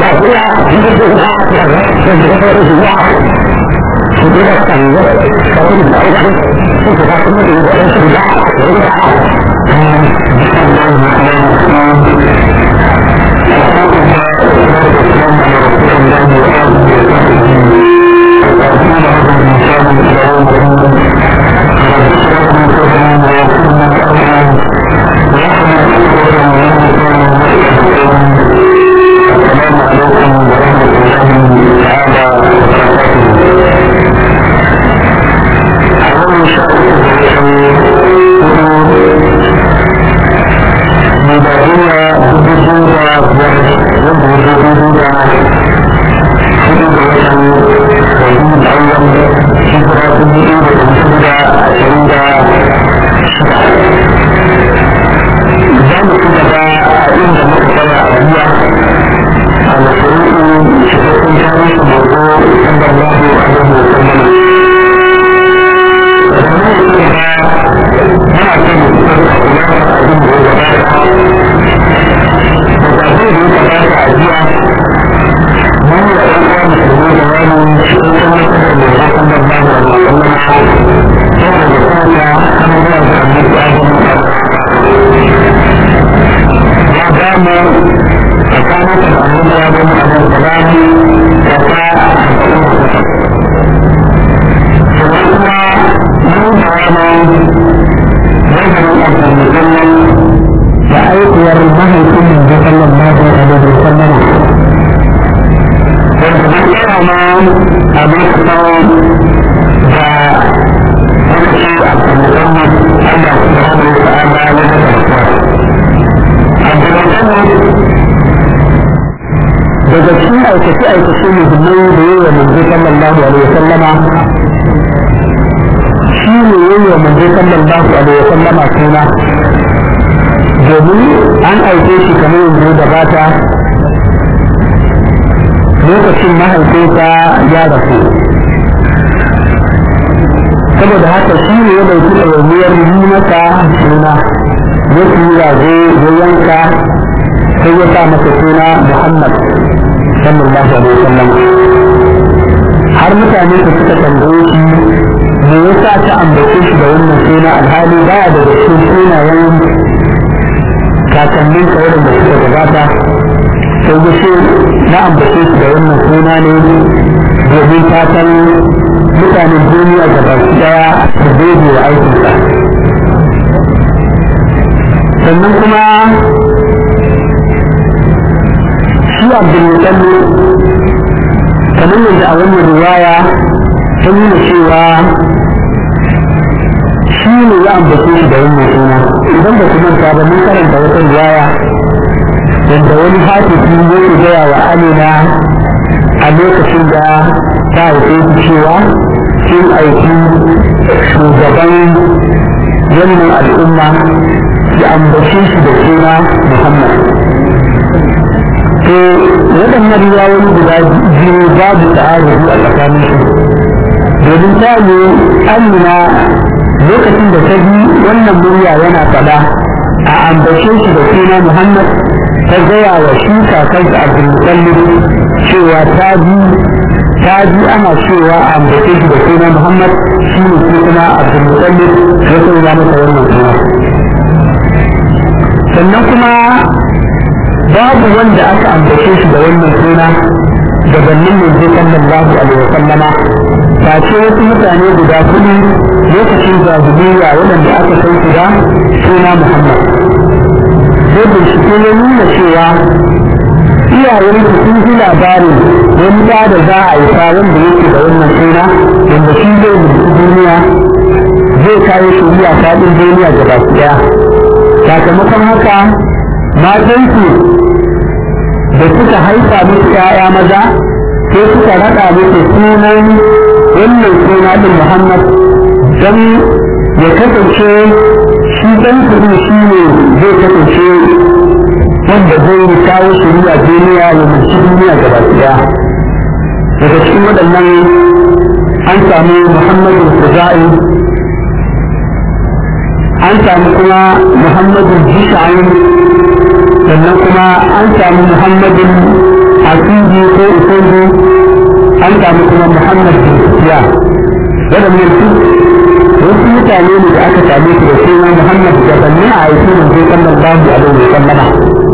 aikace-aikace muhimmai da yi wa manzo sallallahu alaihi wasallama shi ne yi wa manzo sallallahu alaihi wasallama suna domin an aike shi kamar yanzu da bata lokacin mahaifinsa ya rasu saboda haka shi ne ya dauki ɗawainiyar yi masa suna ya fi rago ya yanka sai ya sa masa suna muhammad sallallahu alaihi wasallam har mutane su suka tambaye shi me yasa ta ambace shi da wannan suna alhali baya da cikin sunayen kakannin sauran da suka gabata sai ya ce na ambace shi da wannan suna ne domin fatan mutanen duniya da baki daya su daidai wa aikinsa sannan kuma shi abdulmutalli kamar yadda a wannan riwaya ta nuna cewa shi ne ya ambace shi da wannan suna idan ba ku manta ba mun karanta wata riwaya yadda wani hafifi yake gaya wa amina a lokacin da ta haife shi cewa sun aiki shugaban wannan al'umma ya ambace shi da suna muhammad to waɗannan riwayoyi guda biyu babu ta'arufi a tsakanin su domin ta ne amina lokacin da ta ji wannan murya yana faɗa a ambace shi da suna muhammad ta gaya wa shi kakansa abdulmutallib cewa ta ji ta ji ana cewa a ambace shi da suna muhammad shi ne ko kuma abdulmutallib ya sanya masa wannan suna sannan kuma babu wanda aka ambace shi da wannan suna gabanin manzo sallallahu alaihi wa sallama ta ce wasu mutane guda kuɗi lokacin jahiliya waɗanda aka san su da suna muhammad sai bincike ya nuna cewa iyayen su sun ji labarin wani da da za a yi wanda yake da wannan suna wanda shi zai mulki duniya zai kawo shari'a faɗin duniya gaba ɗaya sakamakon haka matansu da suka haifa musu ‘ya'ya maza sai suka raɗa musu sunan wannan suna ɗin Muhammad don ya kasance shi ɗan kuɗi shi ne zai kasance wanda zai kawo shari'a duniya ya mulki duniya gaba ɗaya daga cikin waɗannan an samu Muhammadu Kuza'i an samu kuma Muhammadu Jisha'in sannan kuma an samu Muhammadin asiji ko usudu an samu kuma muhammad bin siya waɗannan su wasu mutane ne da aka same su da suna muhammad da banni a aiki manzo sallallahu alaihi wa sallama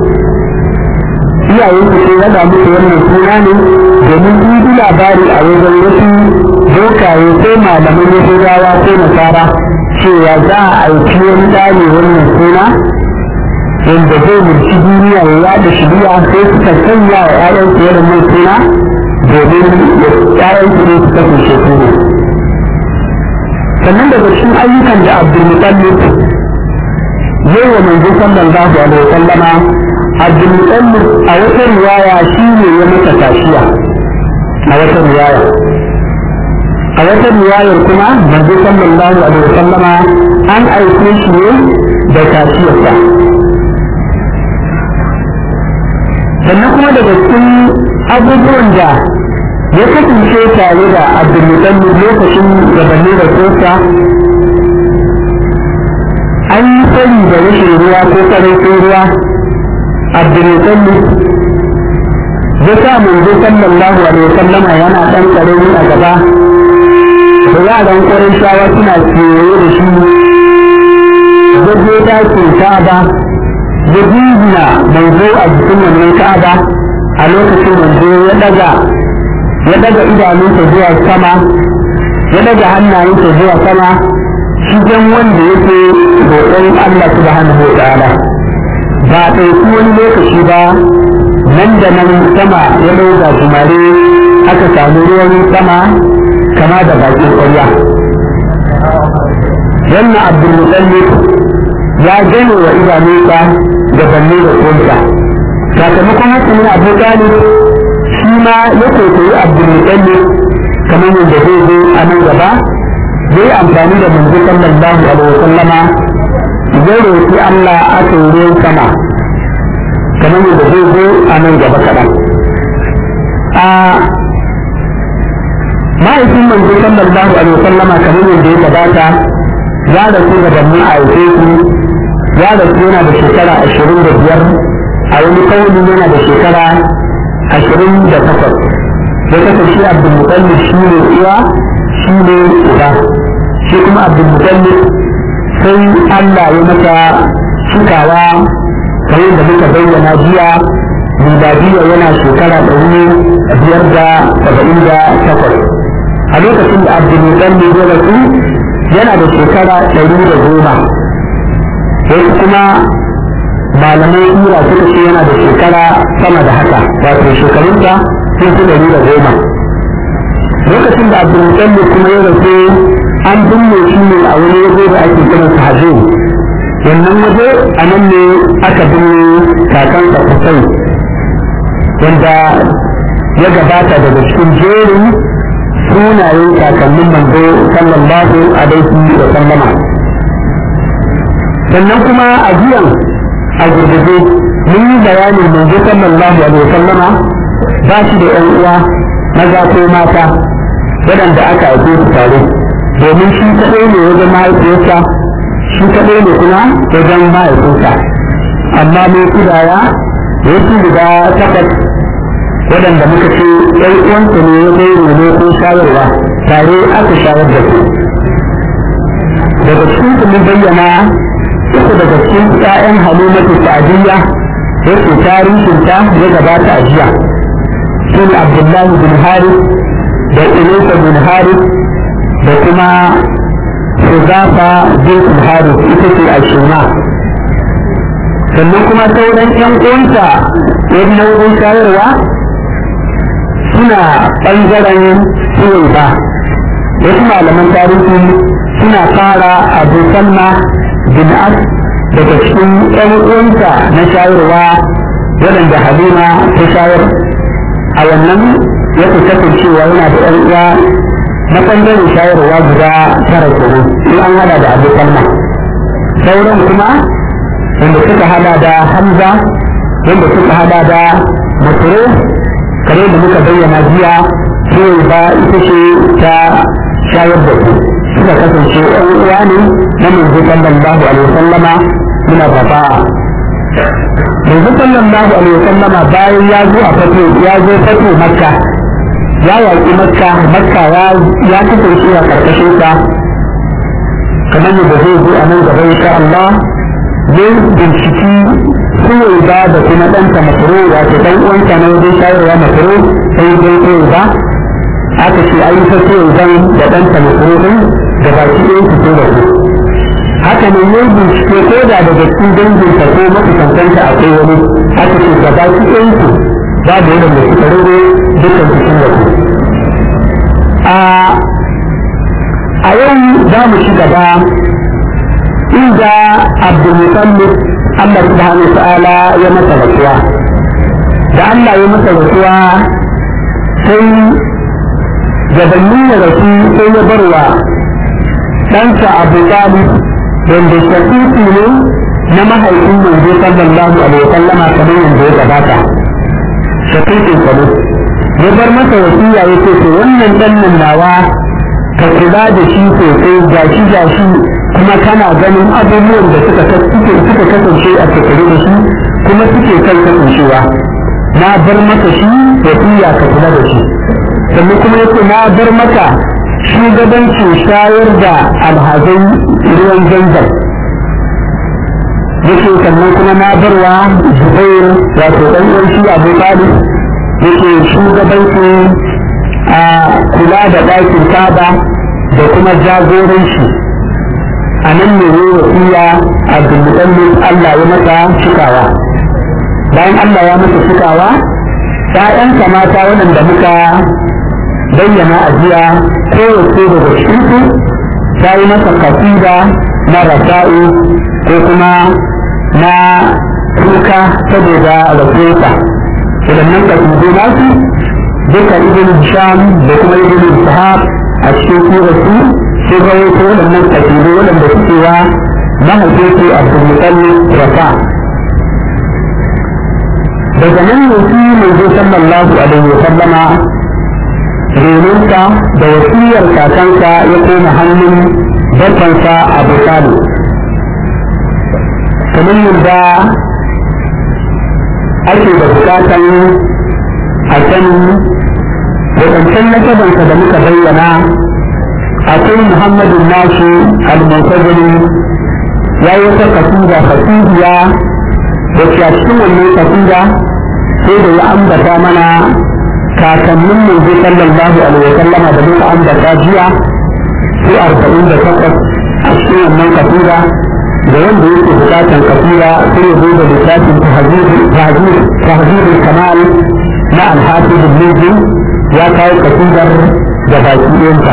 iyayen su sai rada musu wannan suna ne domin sun ji labari a wajen wasu bokaye ko malaman yahudawa ko nasara cewa za a aiki wani ɗane wannan suna wanda zai mulki duniya ya yada shiriya sai suka sanya wa ƴaƴan su irin mai suna domin ƴaƴan su ne su kasance su ne sannan daga cikin ayyukan da abdulmutallib yau wa manzo sallallahu alaihi wasallama abdulmutallib a wata riwaya shi ne ya masa tashiya a wata riwaya a wata riwayar kuma manzo sallallahu alaihi wasallama an aike shi ne da tashiyarsa sannan kuma daga cikin abubuwan da ya kasance tare da abdulmutallib lokacin gabanin da sosa an yi sani da rashin ruwa ko karancin ruwa abdulmutallib ya sa manzo sallallahu alaihi wasallama yana dan karami a gaba da yaran kwarin shawa suna kewaye da shi zaje dakin ka'aba ya jingina manzo a jikin wannan ka'aba a lokacin manzo ya daga ya daga idanunsa zuwa sama ya daga hannayensa zuwa sama shigen wanda yake roƙon Allah subhanahu wa ta'ala ba a ɗauki wani lokaci ba nan da nan sama ya ɗauka kumare aka samu ruwan sama kama da bakin ƙwarya wannan abdulmutallib ya gane wa idanunsa da balle da ƙunsa sakamakon haka ne abu talib shi ma ya kwaikwayi abdulmutallib kamar yadda zai zo a nan gaba zai amfani da manzo sallallahu alaihi wasallama zai roƙi Allah aka yi ruwan sama kamar yadda zai zo a nan gaba kaɗan a ma'aikin manzo sallallahu alaihi wasallama kamar yadda ya gabata ya rasu gabanin a aike su ya rasu yana da shekara ashirin da biyar a wani kauli yana da shekara ashirin da takwas ya kasance abdulmutallib shi ne uwa shi ne uba shi kuma abdulmutallib sai allah ya mata cikawa kamar da muka bayyana jiya miladiya yana shekara ɗari biyar da saba'in da takwas a lokacin da abdulmutallib ya rasu yana da shekara ɗari da goma wasu kuma malamai tura suka ce yana da shekara sama da haka wato shekarunsa sun fi ɗari da goma lokacin da abdulmutallib kuma ya rasu an binne shi ne a wani waje da ake kira sa hajji wannan waje a nan ne aka binne kakansa kusai wanda ya gabata daga cikin jerin sunayen kakannin manzo sallallahu alaihi wa sallama sannan kuma a jiyan a gurgurde mun yi bayanin manzo sallallahu alaihi wa sallama ba shi da yan uwa maza ko mata waɗanda aka aike su tare domin shi kaɗai ne wajen mahaifiyarsa shi kaɗai ne kuma wajen mahaifinsa amma mai kudaya wasu guda takwas waɗanda muka ce ɗan uwansa ne ya kai rene ko shayarwa tare aka shayar da su daga cikin su mun bayyana uku daga cikin ƴaƴan halimatu sa'adiyya yake tarihinta ya gabata a jiya su ne abdullahi bin harith da ilaisa bin harith da kuma Huzafa bin harith ita ce a shuna sannan kuma sauran ƴan uwansa yan nau'in shayarwa suna ɓangaren suwai ba wasu malaman tarihi suna fara abu salma bin as daga cikin ɗan uwansa na shayarwa waɗanda halima ta shayar a wannan ya fi kasancewa yana da ɗan uwa na ɓangaren shayarwa guda tara kenan in an hada da abu salma sauran kuma wanda suka hada da hamza wanda suka hada da masoro kare da muka bayyana jiya sai ba ita ce ta shayar da su suka kasance ɗan uwa ne na manzo sallallahu alaihi wasallama muna fafa yanzu sallallahu alaihi wasallama bayan ya zo a fato ya zo fato makka ya yaƙi makka makka ya kasance a ƙarƙashin sa kamar yadda zai zo a nan gaba insha Allah zai binciki suwai ba da kuma ɗanta makaro wato ɗan uwanta na wajen shayarwa makaro sai dai suwai ba aka ce an yi ta suwai ban da ɗanta makaro ɗin da baki ɗaya su so da su haka ne yin bincike ko da daga cikin danginsa ko makusantanta akwai wani aka ce da baki ɗaya su ba da yadda mai suka rere dukkan cikin da su a yau za mu ci gaba inda abdulmutallib Allah subhanahu wa ta'ala ya masa rasuwa da Allah ya masa rasuwa sai gabanin ya rasu sai ya barwa ɗansa abu talib wanda shafifi ne na mahaifin manzo sallallahu alaihi wasallama kamar yadda ya gabata shafifin sa ne ya bar masa wasiya ya ce to wannan ɗan nan nawa ka kula da shi sosai gashi gashi kuma kana ganin abubuwan da suka suke suka kasance a tattare da shi kuma suke kan kasancewa na bar maka shi da iya ka kula da shi sannan kuma yace na bar maka shugabancin shayar da alhazai ruwan zanzan yake sannan kuma na barwa zubair wato dan uwan shi abu talib yake shugabancin a kula da ɗakin kaba da kuma jagoranci a nan ne ne wasiya abdulmutallin Allah ya masa cikawa bayan Allah ya masa cikawa ‘ya'yansa mata waɗanda muka bayyana a jiya kowace daga cikinsu ta yi masa kasida na rasa'u ko kuma na kuka saboda rasuwarsa waɗannan kasidu nasu duka ibn Hisham da kuma ibn Ishaq a cikin suratu sun rawaito waɗannan kasidu waɗanda suke wa mahaifinsu Abdulmutallib Rafa. Daga nan ne shi manzo sallallahu alaihi wa sallama renonsa da wasiyar kakansa ya koma hannun bakansa Abu Talib. Kamar yadda ake da bukatan a sani wadancan nasabansa da muka bayyana akwai muhammadu nashi al-muntazili ya yi wata kasida kasidiya da ke a cikin wannan kasida sai da ya ambata mana kakannin manzo sallallahu alaihi wa sallama da muka ambata jiya sai arba'in da takwas a cikin wannan kasida da wanda yake bukatan kasida sai ya zo da littafin tahzir kamal na alhafiz ibn ya kawo kasidar da baki ɗinsa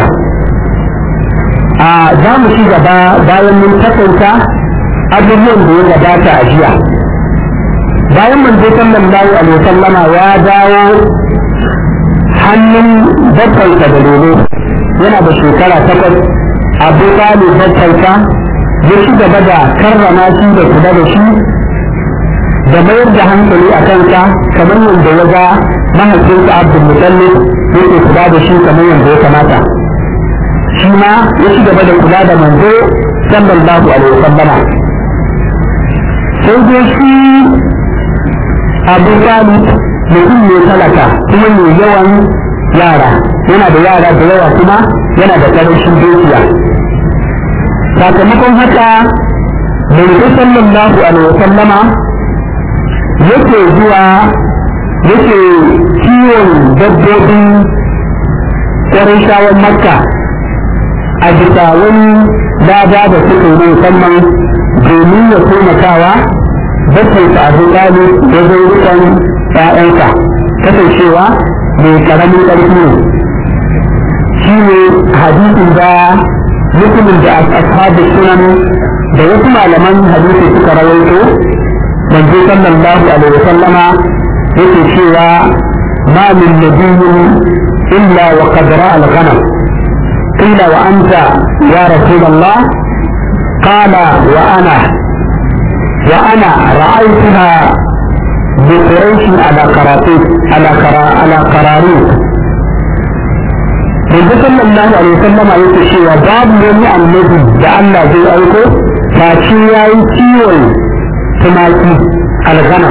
a za mu ci gaba bayan mun takaita abubuwan da ya gabata a jiya bayan manzo sallallahu alaihi wasallama ya dawo hannun babbansa da lolo yana da shekara takwas abu talib babbansa ya ci gaba da karrama shi da kula da shi da mayar da hankali a kansa kamar yadda ya ga mahaifinsa abdul mutallib yake kula da shi kamar yadda ya kamata shi ma ya ci gaba da kula da manzo sallallahu alaihi wasallama sai dai shi abu talib mutum ne talaka kuma mai yawan yara yana da yara da yawa kuma yana da ƙarancin dukiya sakamakon haka manzo sallallahu alaihi wasallama yake zuwa yake kiwon dabbobin ƙwarishawan makka a bisa wani lada da suka yi musamman domin ya taimakawa bakwansa a rikali da zai rikon ‘ya'yansa kasancewa mai ƙaramin ƙarfi ne shi ne hadisin da mutumin da ashabu sunan da wasu malaman hadisi suka rawaito manzo sallallahu alaihi wa sallama yake cewa ma min nabiyyin illa wa qad ra'a al-ghanam qila wa anta ya rasul Allah qala wa ana wa ana ra'aytuha بقريش على قراطيس على قرا على قراريط Yanzu sallallahu alaihi wasallama yake cewa babu wani annabi da Allah zai aiko face ya yi kiwon tumaki alghanam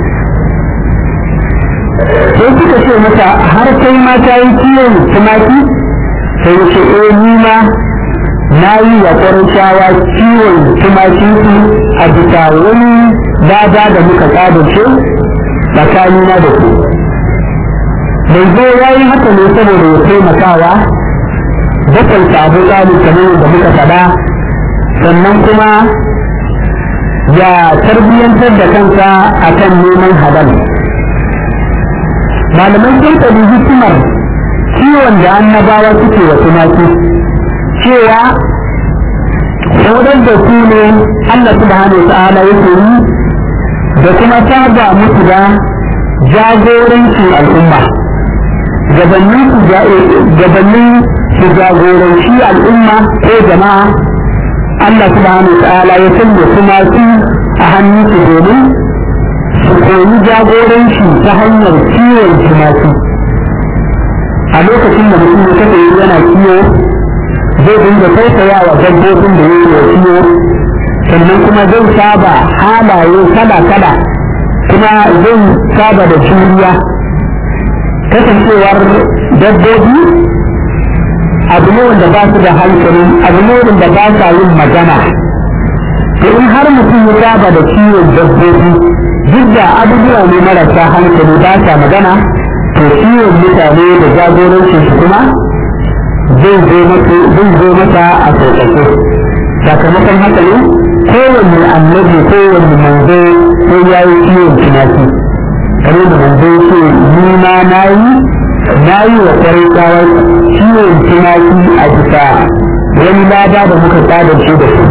sai suka ce mata har kai ma ta yi kiwon tumaki sai ce eh ni ma na yi wa shawa kiwon tumaki su a bisa wani dada da muka ƙadace tsakanina da ku bai zo ya yi haka ne saboda ya taimakawa bakan abu tsarin kamar da muka faɗa sannan kuma ya tarbiyyantar da kansa a kan neman halal malaman sun faɗi hikimar kiwon da annabawa suke wa tumaki cewa saurar da su ne Allah subhanahu wa ta'ala yake yi da kuma saba musu da jagorancin al'umma gabanin su jagoranci al'umma ko jama'a Allah subhanahu wa ta'ala ya sanya kuma su a hannun su domin su koyi jagoranci ta hanyar kiwon tumaki a lokacin da mutum ya kasance yana kiwo zai dinga tausaya wa dabbobin da yake wa kiwo sannan kuma zai saba halaye kala-kala kuma zai saba da juriya kasancewar dabbobi abu ne wanda ba su da hankali abu ne wanda ba sa yin magana to in har mutum ya saba da kiwon dabbobi duk da abubuwa ne marasa hankali ba sa magana to kiwon mutane da jagorancin su kuma zai zo mata a sauƙaƙe sakamakon haka ne kowanne annabi kowanne manzo sai ya yi kiwon tunaki kamar da manzo ce ni ma na yi na yi wa kwarai tsawar kiwon tunaki a bisa wani lada da muka tsadance da su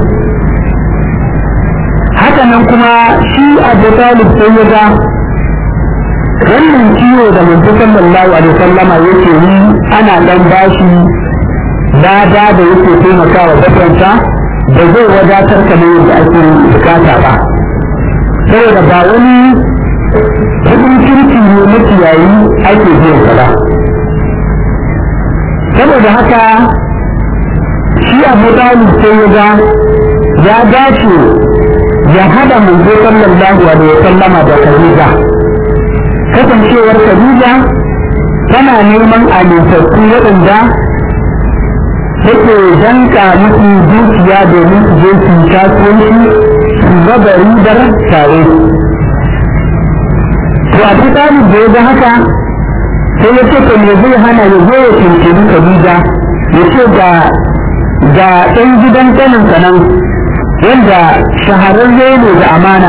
hakanan kuma shi abu talib sai ya ga wannan kiwo da manzo sallallahu alaihi wasallama yake yi ana dan bashi lada da yake taimakawa bakwanta da zai wadatar kamar yadda ake bukata ba saboda ba wani kudin kirki ne makiyayi ake biyan sa ba saboda haka shi abu talib sai ya ga ya dace ya hada manzo sallallahu alaihi wa sallama da khadija kasancewar khadija tana neman amintattu waɗanda take danka musu dukiya domin su je su kasuwanci su raba ribar tare to a fi talib da ya ga haka sai ya ce to me zai hana ya zo ya tuntuni khadija ya ce ga ga ɗan gidan ƙaninsa nan wanda shahararre ne da amana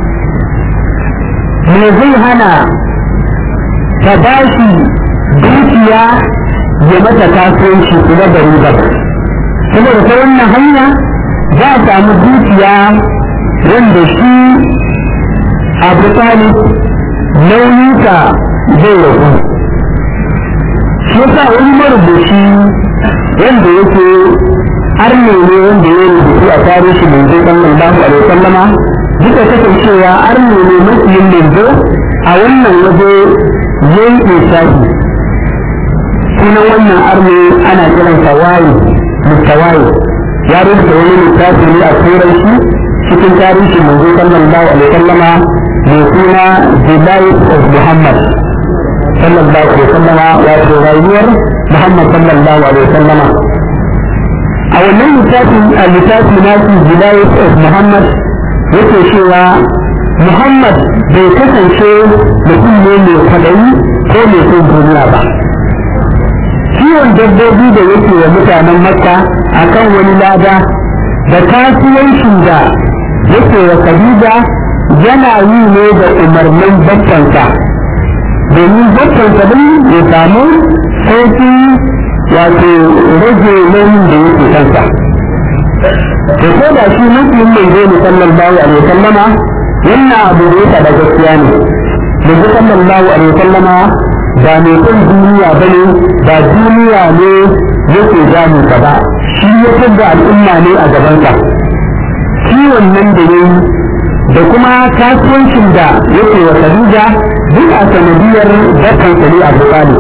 me zai hana ta ba shi dukiya ya mata kasuwanci su da ribar saboda ta wannan hanya za a samu dukiya wanda shi abu talib nauyinka zai ragu shi yasa wani marubuci wanda yake arne ne wanda ya rubutu a tarihi manzo sallallahu alaihi wasallama duka kasancewa arne ne mafiyin manzo a wannan waje yanke shafi sunan wannan arne ana kiransa waye mutawaye ya rubuta wani littafi ne a turanci cikin tarihi manzo sallallahu alaihi wasallama mai suna the life of muhammad sallallahu alaihi wasallama wato rayuwar muhammad sallallahu alaihi wasallama a wannan littafin a littafi nasu Vilayet of Muhammad yake cewa Muhammad bai kasance mutum ne mai kwaɗayi ko mai son duniya ba. Kiwon dabbobi da yake wa mutanen Makka a kan wani lada da kasuwancin da yake wa Khadija yana yi ne da umarnin bakkansa domin bakkansa din ya samu sauƙin wato rage nauyin da yake kansa to ko da shi mutum mai zai ne sallallahu alaihi wasallama wannan abu da yake da gaskiya ne yanzu sallallahu alaihi wasallama ba mai son duniya bane ba duniya ne yake damu ka ba shi ya tabba al'umma ne a gabansa kiwon nan da yayi da kuma kasuwancin da yake wa Khadija duk a sanadiyar zakkan ne a Bukhari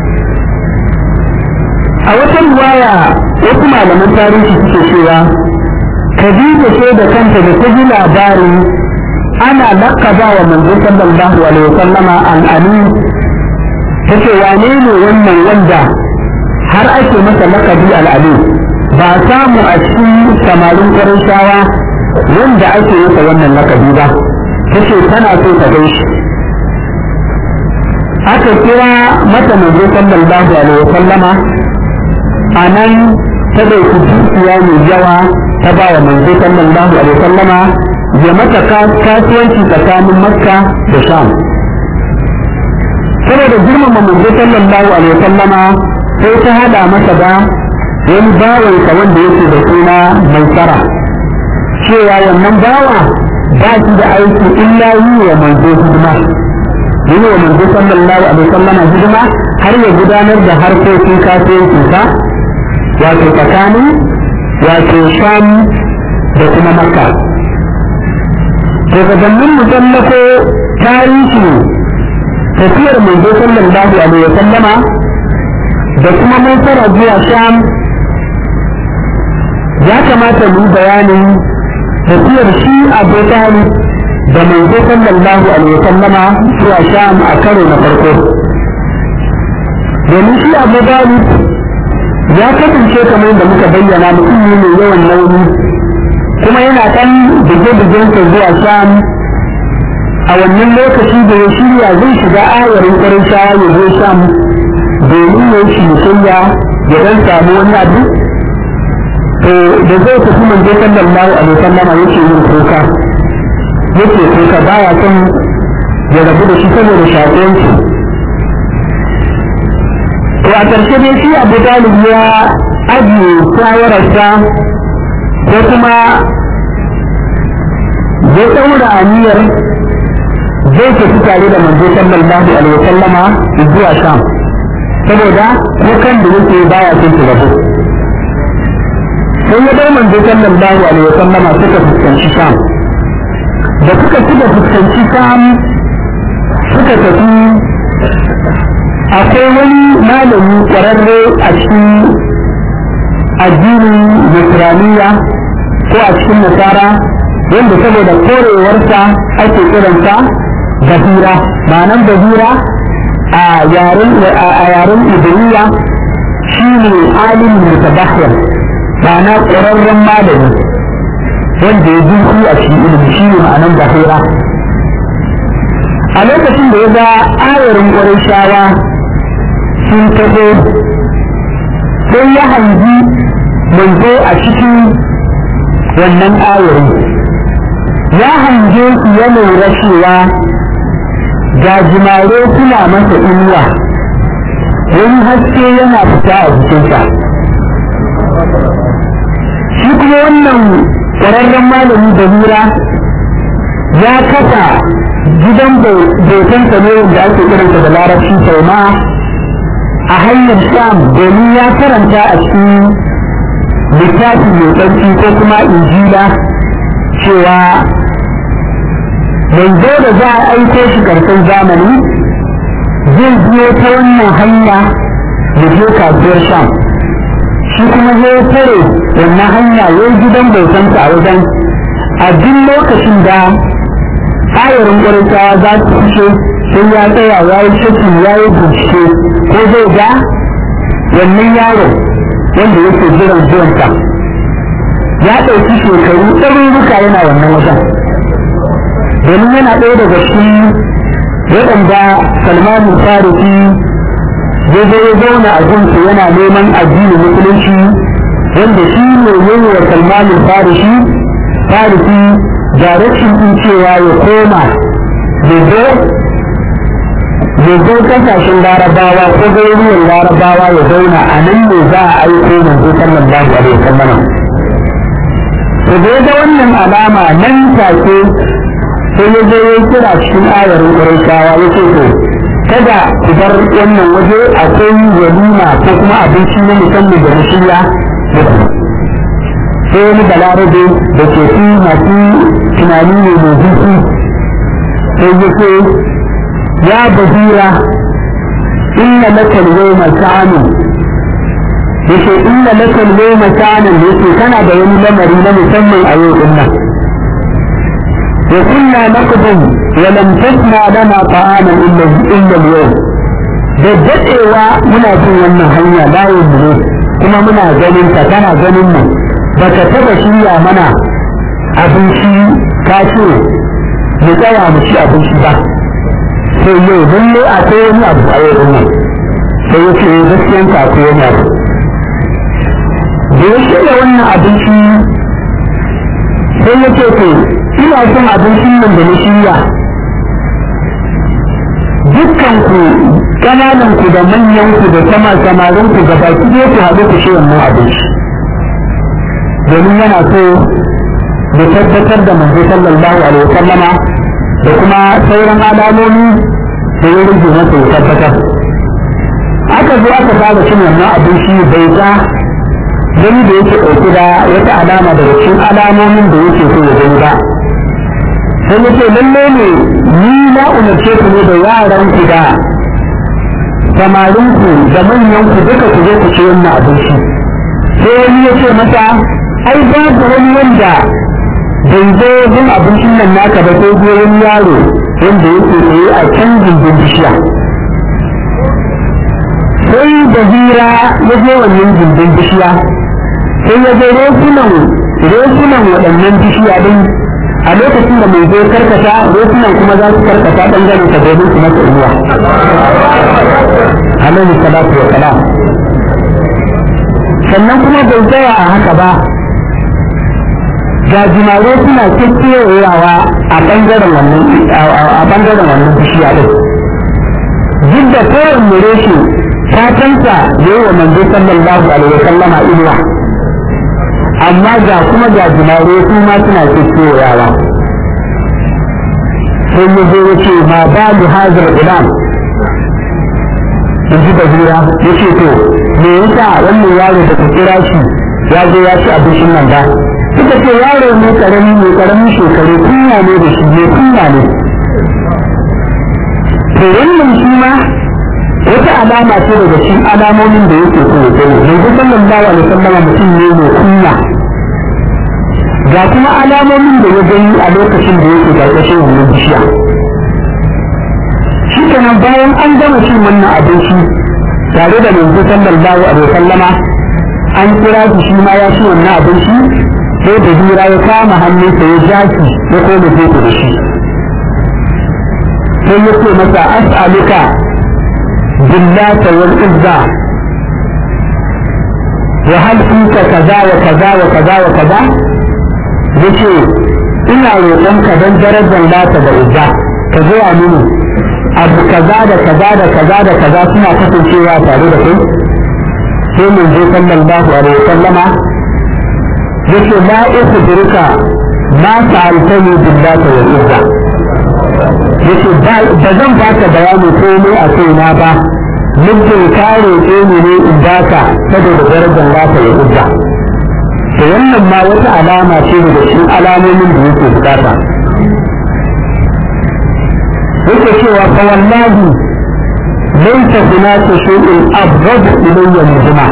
a wata riwaya wasu malaman tarihi suke cewa Khadija ce da kanta da ta ji labarin ana lakaba wa manzo sallallahu alaihi wasallama al'amin tace wane ne wannan wanda har ake masa lakabi al'amin ba samu a cikin samarin ƙarashawa wanda ake masa wannan lakabi ba tace tana so ta gaishe aka kira mata manzo sallallahu alaihi wasallama a nan ta ɗauki dukiya mai yawa ta ba wa manzo sallallahu alaihi wasallama ya mata kasuwanci tsakanin makka da sham saboda girmama manzo sallallahu alaihi wasallama sai ta hada masa da wani bawansa wanda yake da suna mai tsara cewa wannan bawa ba shi da aiki illa yi wa manzo hidima yi wa manzo sallallahu alaihi wasallama hidima har ya gudanar da harkokin kasuwancinsa wato tsakanin wato sham da kuma makka to gabanin mu tsallako tarihi tafiyar manzo sallallahu alaihi wasallama da kuma mun fara zuwa sham ya kamata mu bayanin tafiyar shi abu talib da manzo sallallahu alaihi wasallama zuwa sham a karo na farko domin shi abu talib ya kasance kamar da muka bayyana mutum ne mai yawan nauyi kuma yana ɗan bige-bigensa zuwa sham a wannan lokaci da ya shirya zai shiga ayarin ƙwarin shaya ya zo sham domin ya shi musayya ya ɗan samu wani abu to da zai tafi manzo sallallahu alaihi wasallam yake yin kuka yake kuka baya son ya rabu da shi saboda shaƙonci to a ƙarshe dai shi abu talib ya ajiye shawararsa ko kuma ya ɗaura aniyar zai tafi tare da manzo sallallahu alaihi wasallama zuwa sham saboda kukan da yake baya son su rabu sai ya bar manzo sallallahu alaihi wasallama suka fuskanci sham da suka suka fuskanci sham suka tafi akwai wani malami ƙwararre a cikin addinin nasraniya ko a cikin nasara wanda saboda korewarsa ake kiransa bahira ma'anan bahira a yaren a yaren ibriya shine alimin mutabahir ma'ana ƙwararren malami wanda ya zurfi a cikin ilimi shine ma'anan bahira a lokacin da ya ga ayarin ƙwarai shawa sun taho sai ya hangi manzo a cikin wannan ayarin ya hange su ya lura cewa gajimare suna masa inuwa wani haske yana fita a jikinsa shi kuma wannan ƙwararren malami da hira ya kasa gidan bautansa ne wanda ake kiransa da larabci sau ma a hanyar sham domin ya karanta a cikin littafi mai tsarki ko kuma injila cewa yanzu da za a aiko shi karshen zamani zai biyo ta wannan hanya da je kasuwar sham shi kuma zai tare wannan hanya ya yi gidan bautansa a wajen a duk lokacin da ayarin ƙwaritawa za su fice sai ya tsaya ya yi shakin ya yi bincike ko zai ga wannan yaro wanda yake jiran zuwansa ya ɗauki shekaru ɗaruruka yana wannan wajen domin yana ɗaya daga cikin waɗanda salmanin fariki ya zo ya zauna a gunsa yana neman addinin musulunci wanda shi ne yayi wa salmanin fariki fariki direction ɗin cewa ya koma ya zo ya zo kasashen larabawa ko garuruwan larabawa ya zauna a nan ne za a aiko manzo sallallahu alaihi wasallam to da ga wannan alama nan take sai ya zo ya kira cikin ayarin ƙurayshawa ya ce to kada ku bar wannan waje akwai walima ko kuma abinci na musamman da na shirya sai wani balarabe da ke fi masu tunani ne mai zuci sai ya ce ya bahira inna laka al-yawma sa'amun yace inna laka al-yawma sa'amun yace kana da wani lamari na musamman a yau din nan وكنا نقدم ولم تسمع لنا طعاما الا الا اليوم da daɗewa muna bin wannan hanya layin mu ne kuma muna ganin ka kana ganin mu baka taba shirya mana abinci ka ce mu tsaya mu ci abinci ba sai yau lalle akwai wani abu a yau nan sai ya ce gaskiyan ka akwai wani abu da ya shirya wannan abinci sai ya ce to ina son abincin nan da na shirya dukkan ku kananan ku da manyan ku da sama samarin ku gaba ki ne ku haɗu ku shi wannan abinci domin yana so da tabbatar da manzo sallallahu alaihi wasallama da kuma sauran alamomi da ya rage masa ya tabbatar aka zo aka fara cin wannan abinci bai ga gani da yake ɗauki da wata alama daga cikin alamomin da yake so ya gani ba sai ya ce lalle ne ni na umarce ku ne da yaran ku da samarin ku da manyan ku duka ku zo ku ci wannan abinci sai wani ya ce masa ai babu wani wanda bai zo yin abincin nan naka ba sai goyon yaro wanda yake tsaye a can gindin bishiya sai da hira ya je wannan gindin bishiya sai ya je rosunan rosunan waɗannan bishiya din a lokacin da mai zai karkata rosunan kuma za su karkata ɓangaren sa domin su masa ruwa alaihi salatu wa salam sannan kuma bai tsaya a haka ba gajimare suna kekewayawa a ɓangaren wannan a ɓangaren wannan bishiya din duk da kowanne reshe fatansa da yi wa manzo sallallahu alaihi wa sallama inuwa amma ga kuma gajimare su ma suna kekewayawa sai ya zo ya ce ma ba mu hazar ilam in ji bazira ya ce to me yasa wannan yaro da ka kira shi ya zo ya ci abincin nan ba suka ce yaro ne karami ne karamin shekaru kunya ne da shi ne kunya ne to wannan shi ma wata alama ce daga cikin alamomin da yake so ya sani yanzu sallallahu alaihi wasallam mutum ne mai kunya ga kuma alamomin da ya gani a lokacin da yake karkashin wannan bishiya shi kenan bayan an gama cin wannan abinci tare da manzo sallallahu alaihi wasallama an kira shi shi ma ya ci wannan abinci sai da hira ya kama hannunsa ya ja shi ya koma gefe da shi sai ya ce masa as'aluka billata wal izza wa hal kunta kaza wa kaza wa kaza wa kaza yace ina roƙonka don darajar lata da izza ka zuwa mini abu kaza da kaza da kaza da kaza suna kasancewa tare da kai sai mun je sallallahu alaihi wasallama yace la ukhbiruka ma sa'altani billahi wal izza yace ba zan baka bayani komai a kaina ba muddin ka roƙe ni ne in baka saboda darajar lata ya izza to wannan ma wata alama ce daga cikin alamomin da yake bukata yake cewa fa wallahi laysa hunaka shay'un abghad ilayya min huma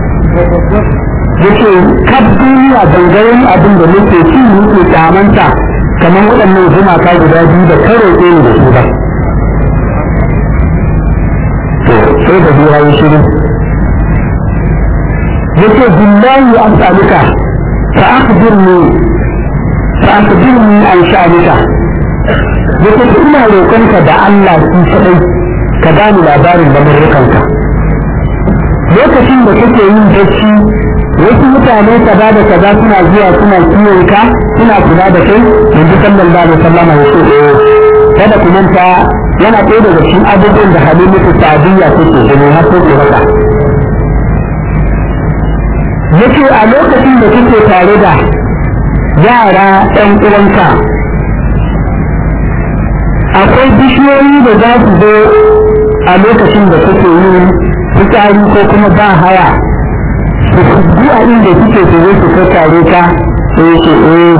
yake kab duniya dangaren abin da nake ci nake kamanta kamar waɗannan gumaka guda biyu da karo ɗaya da su ba to sai da biya yi shiru yake billahi as'aluka fa akhbirni fa akhbirni an sha'anika yake ina roƙonka da Allah shi kadai ka bani labarin lamurrukanka lokacin da kake yin bacci wasu mutane kaza da kaza suna zuwa suna kiwon ka suna kula da kai yanzu sallallahu alaihi wasallam ya ce eh kada ku manta yana ɗaya daga cikin abubuwan da halimatu sa'adiyya take gani har sai maka yace a lokacin da kake tare da yara ɗan uwanka akwai bishiyoyi da za su zo a lokacin da kake yin fitsari ko kuma ba haya su fuddu a inda suke su zo su kakkare ka sai yake eh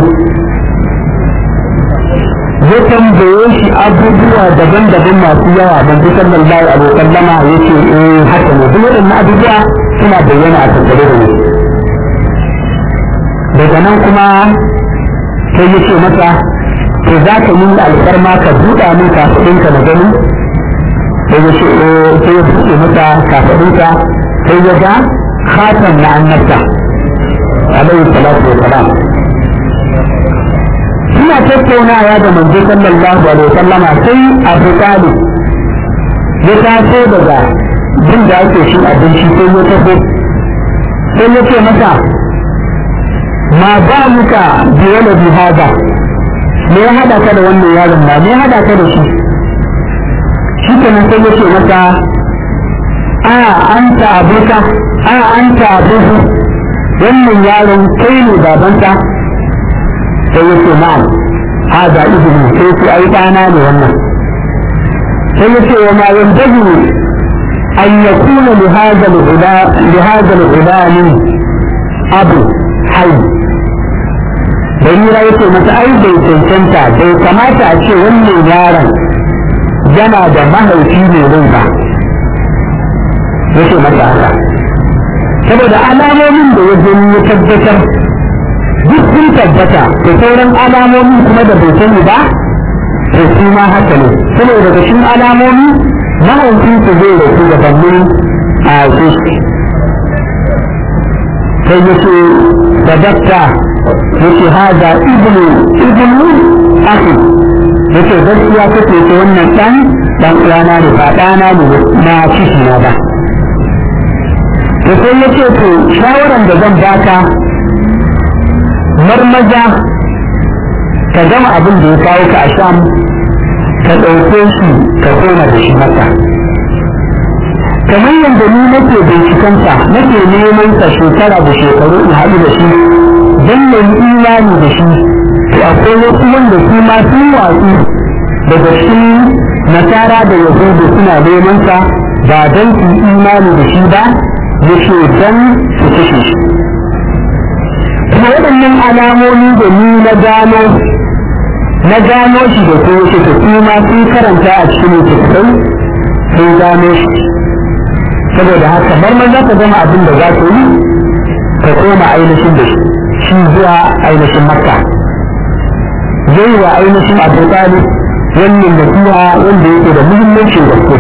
ya tambaye shi abubuwa daban-daban masu yawa ban fi sallallahu alaihi wasallama yake eh haka ne duk waɗannan abubuwa suna bayyana a tattare da ni daga nan kuma sai yake masa to za ka yi alfarma ka buɗa min kafaɗinka na gani sai ya ce sai ya buɗe masa kafaɗinka sai ya ga khatan na annabta alaihi salatu wa salam suna tattaunawa da manzo sallallahu alaihi wasallama sai abu talib ya taso daga jin da ake shi abinci sai ya tafi sai ya ce masa ma ba muka biyana bi hada me ya hada ka da wannan yaron ma me ya hada ka da shi shi kenan sai ya ce masa a anta abuka a anta abuhu wannan yaron kai ne babanka sai ya ce na'am hada ibnu sai ce ai ɗana ne wannan sai ya ce wa ma yantahi an yakuna li hadha al-ula li hadha al-ulami abu hayy Barira ya ce mata ai bai cancanta bai kamata a ce wannan yaron yana da mahaifi ne rai ba ya ce mata haka saboda alamomin da ya gani ya tabbatar duk sun tabbata da sauran alamomin kuma da bai sani ba to su ma haka ne saboda daga cikin alamomi mahaifinsu zai rasu da bannin a shi sai ya ce da dakta ya ce haza ibnu ibnu akhi ya ce gaskiya kake ce wannan dan dan uwana ne ba ɗana ne na ciki na ba to sai ya ce to shawaran da zan baka marmaza ka gama abin da ya kawo ka a sham ka ɗauke shi ka koma da shi maka kamar yadda ni nake bincikansa nake neman sa shekara da shekaru in haɗu da shi don na yi imani da shi to akwai wasu wanda su ma sun watsu daga cikin nasara da yahudu suna neman sa ba don su imani da shi ba yake don su kashe shi kuma waɗannan alamomi da ni na gano na gano shi da ko yake ta kuma sun karanta a cikin littattafai sun gano shi saboda haka bar man za ka gama abin da za ka yi ka koma ainihin da shi shi zuwa ainihin makka zai wa ainihin abu talib wannan nasiha wanda yake da muhimmancin gaske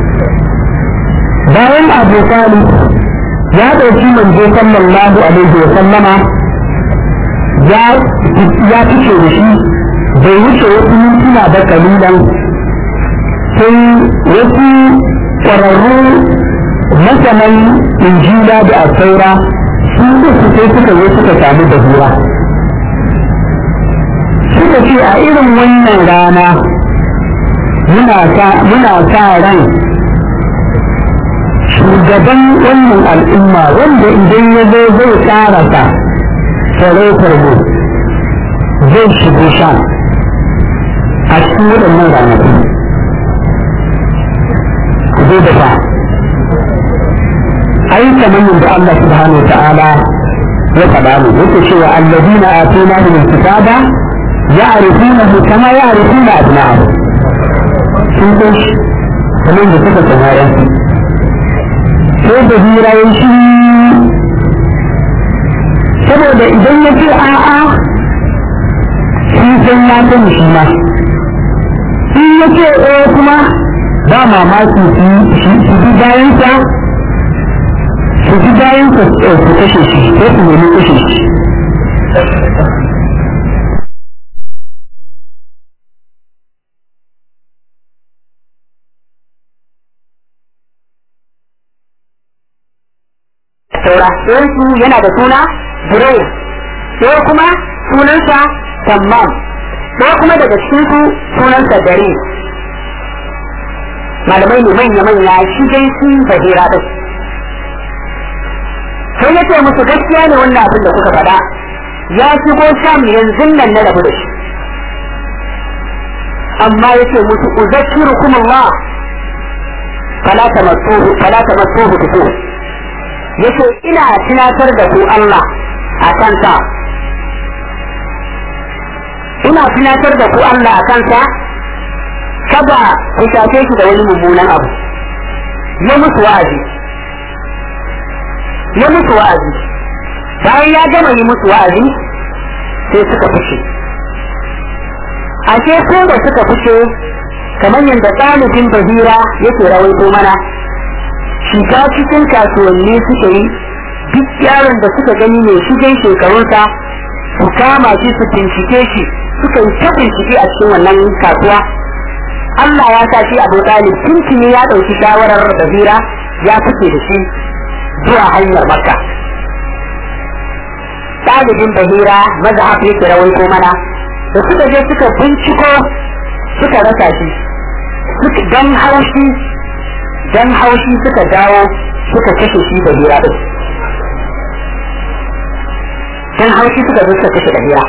bayan abu talib ya ɗauki manzo sallallahu alaihi wa sallama ya fice da shi bai wuce wasu mintuna ba kalilan sai wasu ƙwararru masanan injila da asaura su uku sai suka zo suka samu da hura suka ce a irin wannan rana muna sa ran shugaban wannan al'umma wanda idan ya zo zai karasa sarautar mu zai shigo sha a cikin waɗannan ranaku zai da fa ai kamar yadda Allah subhanahu ta'ala ya faɗa mu yake cewa alladina atuna min kitaba ya'rifunahu kama ya'rifuna abna'ahu sun san shi kamar da suka tsaya yansu sai da hirayen shi saboda idan ya ce a'a shi san ya sani shi ma in ya ce ɗaya kuma ba mamaki su bi bayansa su bi bayansa su kashe shi ko su nemi kashe shi saura ɗayansu yana da suna Jirai ɗaya kuma sunansa Tammam ɗaya kuma daga cikin su sunansa Dare malamai ne manya-manya shi dai sun bahira ɗin sai ya ce musu gaskiya ne wannan abin da kuka faɗa ya shigo sham yanzu nan na rabu da shi amma ya ce musu uzakkirukum Allah fala tamassuhu fala tamassuhu bisu yace ina tunatar da ku Allah a kansa ina tunatar da ku Allah a kansa kada ku shafe shi da wani mummunan abu ya musu wa'azi ya musu wa'azi bayan ya gama yi musu wa'azi sai suka fice ashe ko da suka fice kamar yadda ɗalibin bahira yake rawaito mana shiga cikin kasuwanni suka yi duk yaron da suka gani mai shigen shekarunsa su kama shi su bincike shi suka yi ta bincike a cikin wannan kasuwa Allah ya sa shi Abu Talib tuntuni ya ɗauki shawarar bahira ya fice da shi zuwa hanyar Makka ɗalibin bahira mazhab yake rawaito mana da suka je suka binciko suka rasa shi dan haushi dan haushi suka dawo suka kashe shi da hira din dan haushi suka zo suka kashe da hira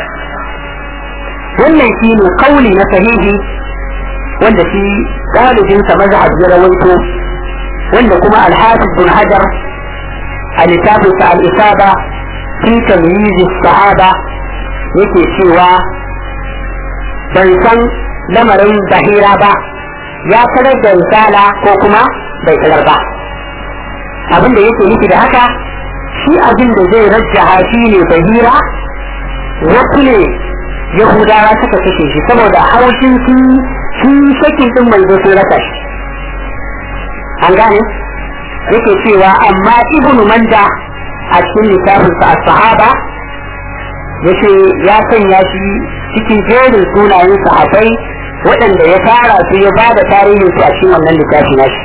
wannan shi ne kauli na sahihi wanda shi galibin sa mazhab ya rawaito wanda kuma al-hafiz bin hajar a littafin sa al-isaba fi tamyiz sahaba yake cewa ban san lamarin bahira ba ya sanar da risala ko kuma bai sanar ba abin da yake nufi da haka shi abin da zai rajjaha shi ne bahira wasu ne yahudawa suka kashe shi saboda haushin su sun shakin din mai zo sun rasa shi an gane yake cewa amma ibnu manda a cikin littafin sa sahaba yace ya sanya shi cikin jerin sunayen sahabbai waɗanda ya tara su ya ba da tarihin su a cikin wannan littafi nashi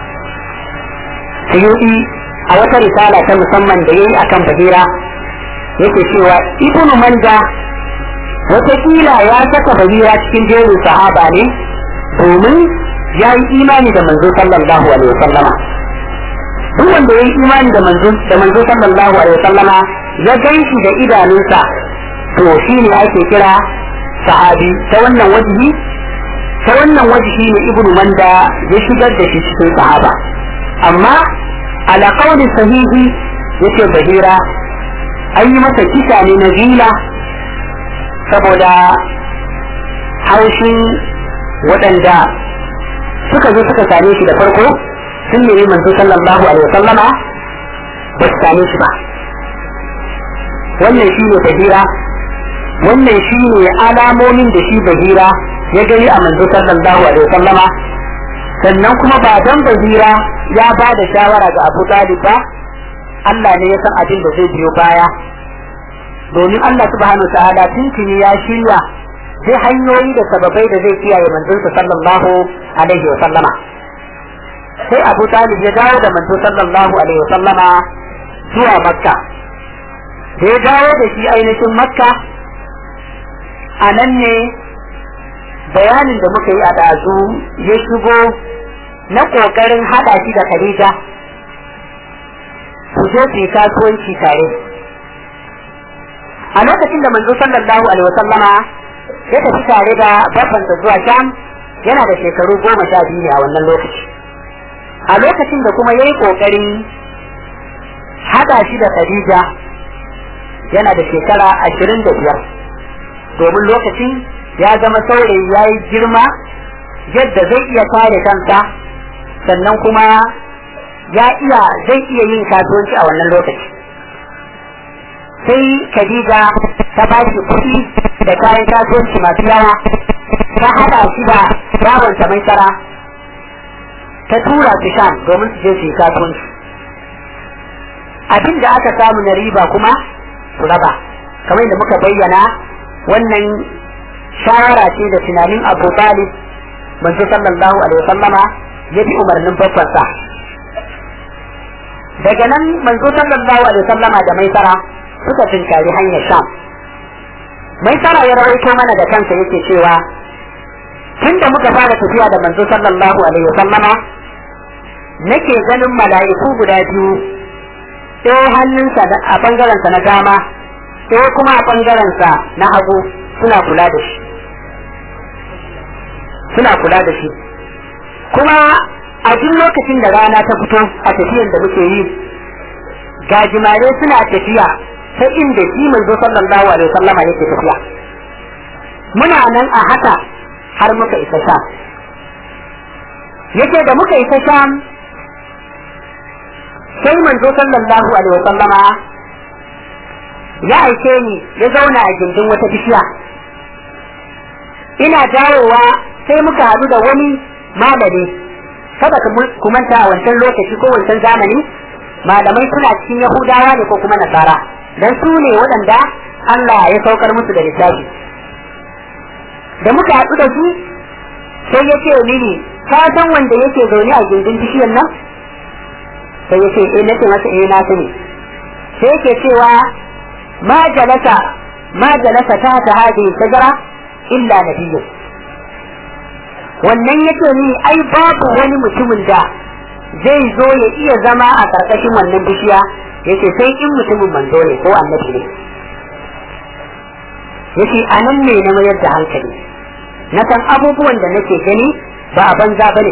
suyuɗi a wata risala ta musamman da ya yi akan bahira yake cewa ibnu manda wataƙila ya saka bahira cikin jerin sahaba ne domin ya yi imani da manzo sallallahu alaihi wasallama duk wanda ya yi imani da manzo da manzo sallallahu alaihi wasallama ya ganshi da idanunsa to shi ne ake kira sahabi ta wannan wajibi ta wannan wajibi ne ibnu manda ya shigar da shi cikin sahaba amma ala qawli sahihi yace bahira an yi masa kisa ne na zila saboda haushin waɗanda suka zo suka same shi da farko sun nemi manzo sallallahu alaihi wasallama ba su same shi ba wannan shi ne bahira wannan shi ne alamomin da shi bahira ya gani a manzo sallallahu alaihi wasallama sannan kuma ba dan bahira ya ba da shawara ga Abu Talib ba Allah ne ya san abin da zai biyo baya domin Allah subhanahu wa ta'ala tuntuni ya shirya sai hanyoyi da sababai da zai kiyaye manzonsa sallallahu alaihi wa sallama sai Abu Talib ya dawo da manzo sallallahu alaihi wa sallama zuwa Makka da ya dawo da shi ainihin Makka a nan ne bayanin da muka yi a ɗazu ya shigo na ƙoƙarin haɗa shi da Khadija su je su yi kasuwanci tare a lokacin da manzo sallallahu alaihi wa sallama ya tafi tare da babbansa zuwa Sham yana da shekaru goma sha biyu ne a wannan lokaci a lokacin da kuma ya yi ƙoƙarin haɗa shi da Khadija yana da shekara ashirin da biyar domin lokacin ya zama saurayi ya yi girma yadda zai iya kare kansa sannan kuma ya iya zai iya yin kasuwanci a wannan lokaci sai Khadija ta ba shi kuɗi da kayan kasuwanci masu yawa ta haɗa shi da babansa mai tsara ta tura su sham domin su je su yi kasuwanci abin da aka samu na riba kuma su raba kamar da muka bayyana wannan shawara ce da tunanin abu talib manzo sallallahu alaihi wasallama ya bi umarnin babbansa daga nan manzo sallallahu alaihi wasallama da mai tsara suka tunkari hanyar sham mai tsara ya rawaito mana da kansa yake cewa tun da muka fara tafiya da manzo sallallahu alaihi wasallama nake ganin mala'iku guda biyu ɗaya hannunsa a ɓangarensa na dama ɗaya kuma a ɓangarensa na hagu suna kula da shi suna kula da shi kuma a duk lokacin da rana ta fito a tafiyan da muke yi gajimare suna tafiya ta inda shi manzo sallallahu alaihi wasallama yake tafiya muna nan a haka har muka isa sham yake da muka isa sham sai manzo sallallahu alaihi wasallama ya aike ni ya zauna a gindin wata bishiya ina dawowa sai muka haɗu da wani malami kada ku manta a wancan lokaci ko wancan zamani malamai suna cikin yahudawa ne ko kuma nasara dan su ne waɗanda Allah ya saukar musu da littafi da muka haɗu da su sai ya ce mini ka san wanda yake zaune a gindin bishiyar nan sai ya ce eh nace masa eh na sani sai yake cewa ma jalasa ma jalasa ta ta hadi shajara illa nabiyyun wannan yake ni ai babu wani mutumin da zai zo ya iya zama a karkashin wannan bishiya yace sai in mutumin manzo ne ko annabi ne yace anan ne na mayar da hankali na san abubuwan da nake gani ba a banza bane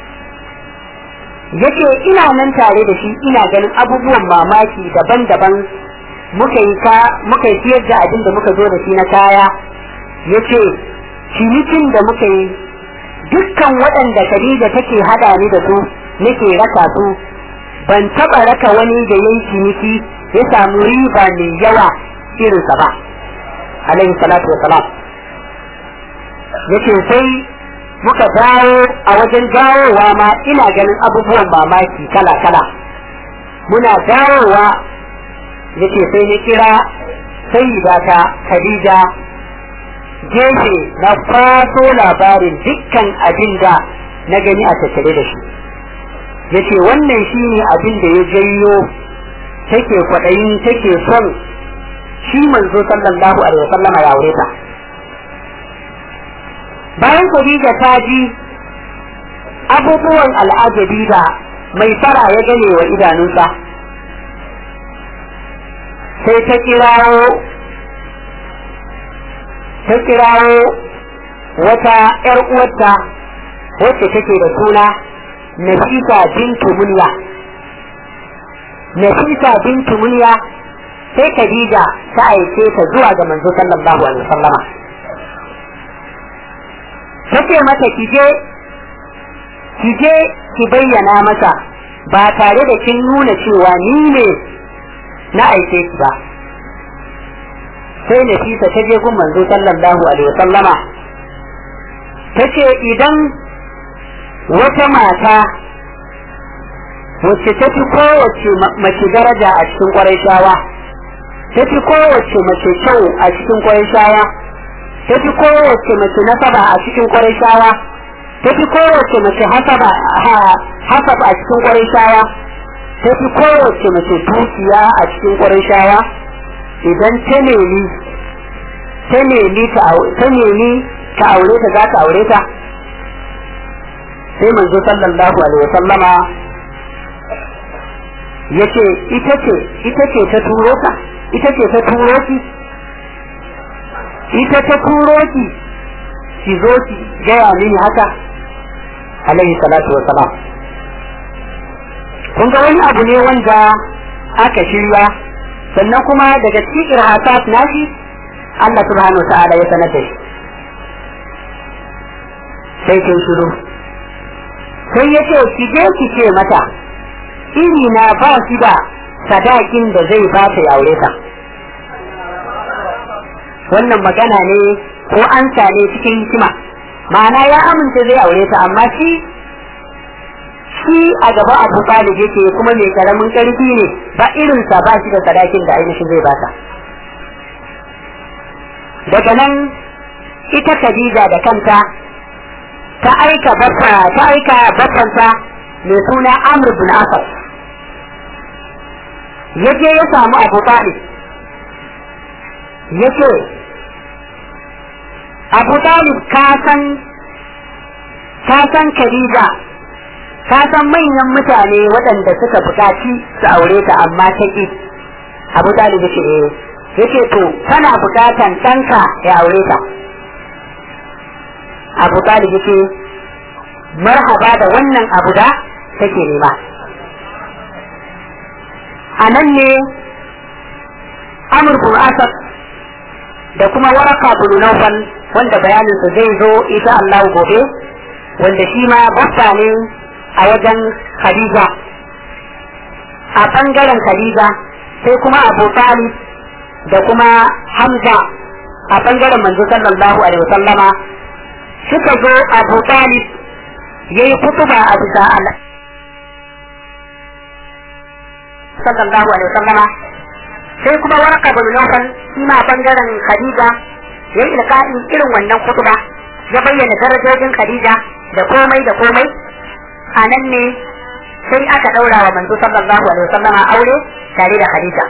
yace ina nan tare da shi ina ganin abubuwan mamaki daban-daban muka yi ka muka yi siyar da abin da muka zo da shi na kaya yace cinikin da muka yi dukkan waɗanda Khadija take hada ni da su nake raka su ban taba raka wani da yayi ciniki ya samu riba mai yawa irinsa ba alaihi salatu wa salam yace sai muka dawo a wajen dawowa ma ina ganin abubuwan mamaki kala kala muna dawowa yace sai ni kira sayyidata Khadija gefe na faso labarin dukkan abin da na gani a tattare da shi yace wannan shine abin da ya janyo take kwaɗayin take son shi manzo sallallahu alaihi wasallama ya aure ta bayan Khadija ta ji abubuwan al'ajabi da mai fara ya gane wa idanunsa sai ta kirawo ta kirawo wata ‘yar uwarta wacce take da suna Nafisa bintu Munya. Nafisa bintu Munya sai Khadija ta aike ta zuwa ga manzo sallallahu alaihi wasallama. Take mata kije kije ki bayyana masa ba tare da kin nuna cewa ni ne na aike ki ba. sai Nafisa ta je gun manzo sallallahu alaihi wasallama ta ce idan wata mata wacce ta fi kowace mace daraja a cikin kwarai shawa ta fi kowace mace kyau a cikin kwarai shawa ta fi kowace mace nasaba a cikin kwarai shawa ta fi kowace mace hasaba hasaba a cikin kwarai shawa ta fi kowace mace dukiya a cikin kwarai shawa idan ta nemi ta nemi ta nemi ta aure ta za ta aure ta sai manzo sallallahu alaihi wasallama yace ita ce ita ce ta turo ka ita ce ta turo ki ita ta turo ki ki zo ki gaya mini haka alaihi salatu wasalam kun ga wani abu ne wanda aka shirya sannan kuma daga cikin irhasat nashi Allah subhanahu wa ta'ala ya sanar da shi sai kin shiru sai ya ce ki je ki ce mata iri na ba shi da sadakin da zai ba ta aure ka wannan magana ne ko an ne cikin hikima ma'ana ya amince zai aure ta amma shi shi a gaba abu talib yake kuma mai karamin karfi ne ba irinsa ba shi da sadakin da ainihin zai bata daga nan ita Khadija da kanta ta aika baffa ta aika baffanta mai suna Amr bin Asad yaje ya samu Abu Talib yace Abu Talib ka san ka san Khadija ka san manyan mutane waɗanda suka buƙaci su aure ta amma ta ƙi Abu Talib yace eh yace to kana buƙatan ɗanka ya aure ta Abu Talib yace marhaba da wannan abu da take nema a nan ne Amr bin Asad da kuma waraka bin Nawfal wanda bayaninsa zai zo insha Allah gobe wanda shi ma baffa ne a wajen Khadija a bangaren Khadija sai kuma Abu Talib da kuma Hamza a bangaren manzo sallallahu alaihi wasallama suka zo abu talib ya yi kutuba a bisa Allah sallallahu alaihi wasallama sai kuma waraka bin nawfal shi ma bangaren khadija ya yi ilka'in irin wannan kutuba ya bayyana darajojin khadija da komai da komai a nan ne sai aka daura wa manzo sallallahu alaihi wasallama aure tare da khadija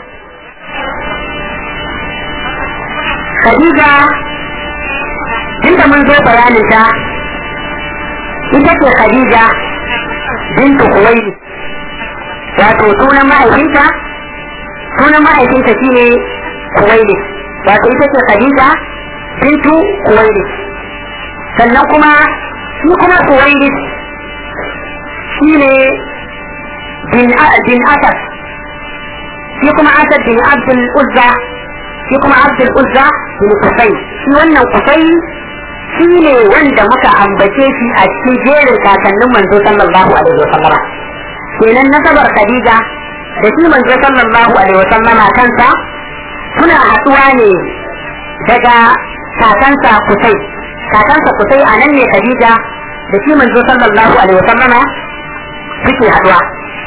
khadija tunda mun zo bayanin ta ita ce khadija bintu kuwaili wato sunan mahaifinta sunan mahaifinta shine kuwaili wato ita ce khadija bintu kuwaili sannan kuma shi kuma kuwaili shine bin bin asad shi kuma asad bin abdul uzza shi kuma abdul uzza bin kusai shi wannan kusai shi ne wanda muka ambace shi a cikin jerin kakannin manzo sallallahu alaihi wa sallama kenan nasabar khadija da shi manzo sallallahu alaihi wa sallama kansa suna haɗuwa ne daga kakansa kusai kakansa kusai a nan ne khadija da shi manzo sallallahu alaihi wa sallama suke haɗuwa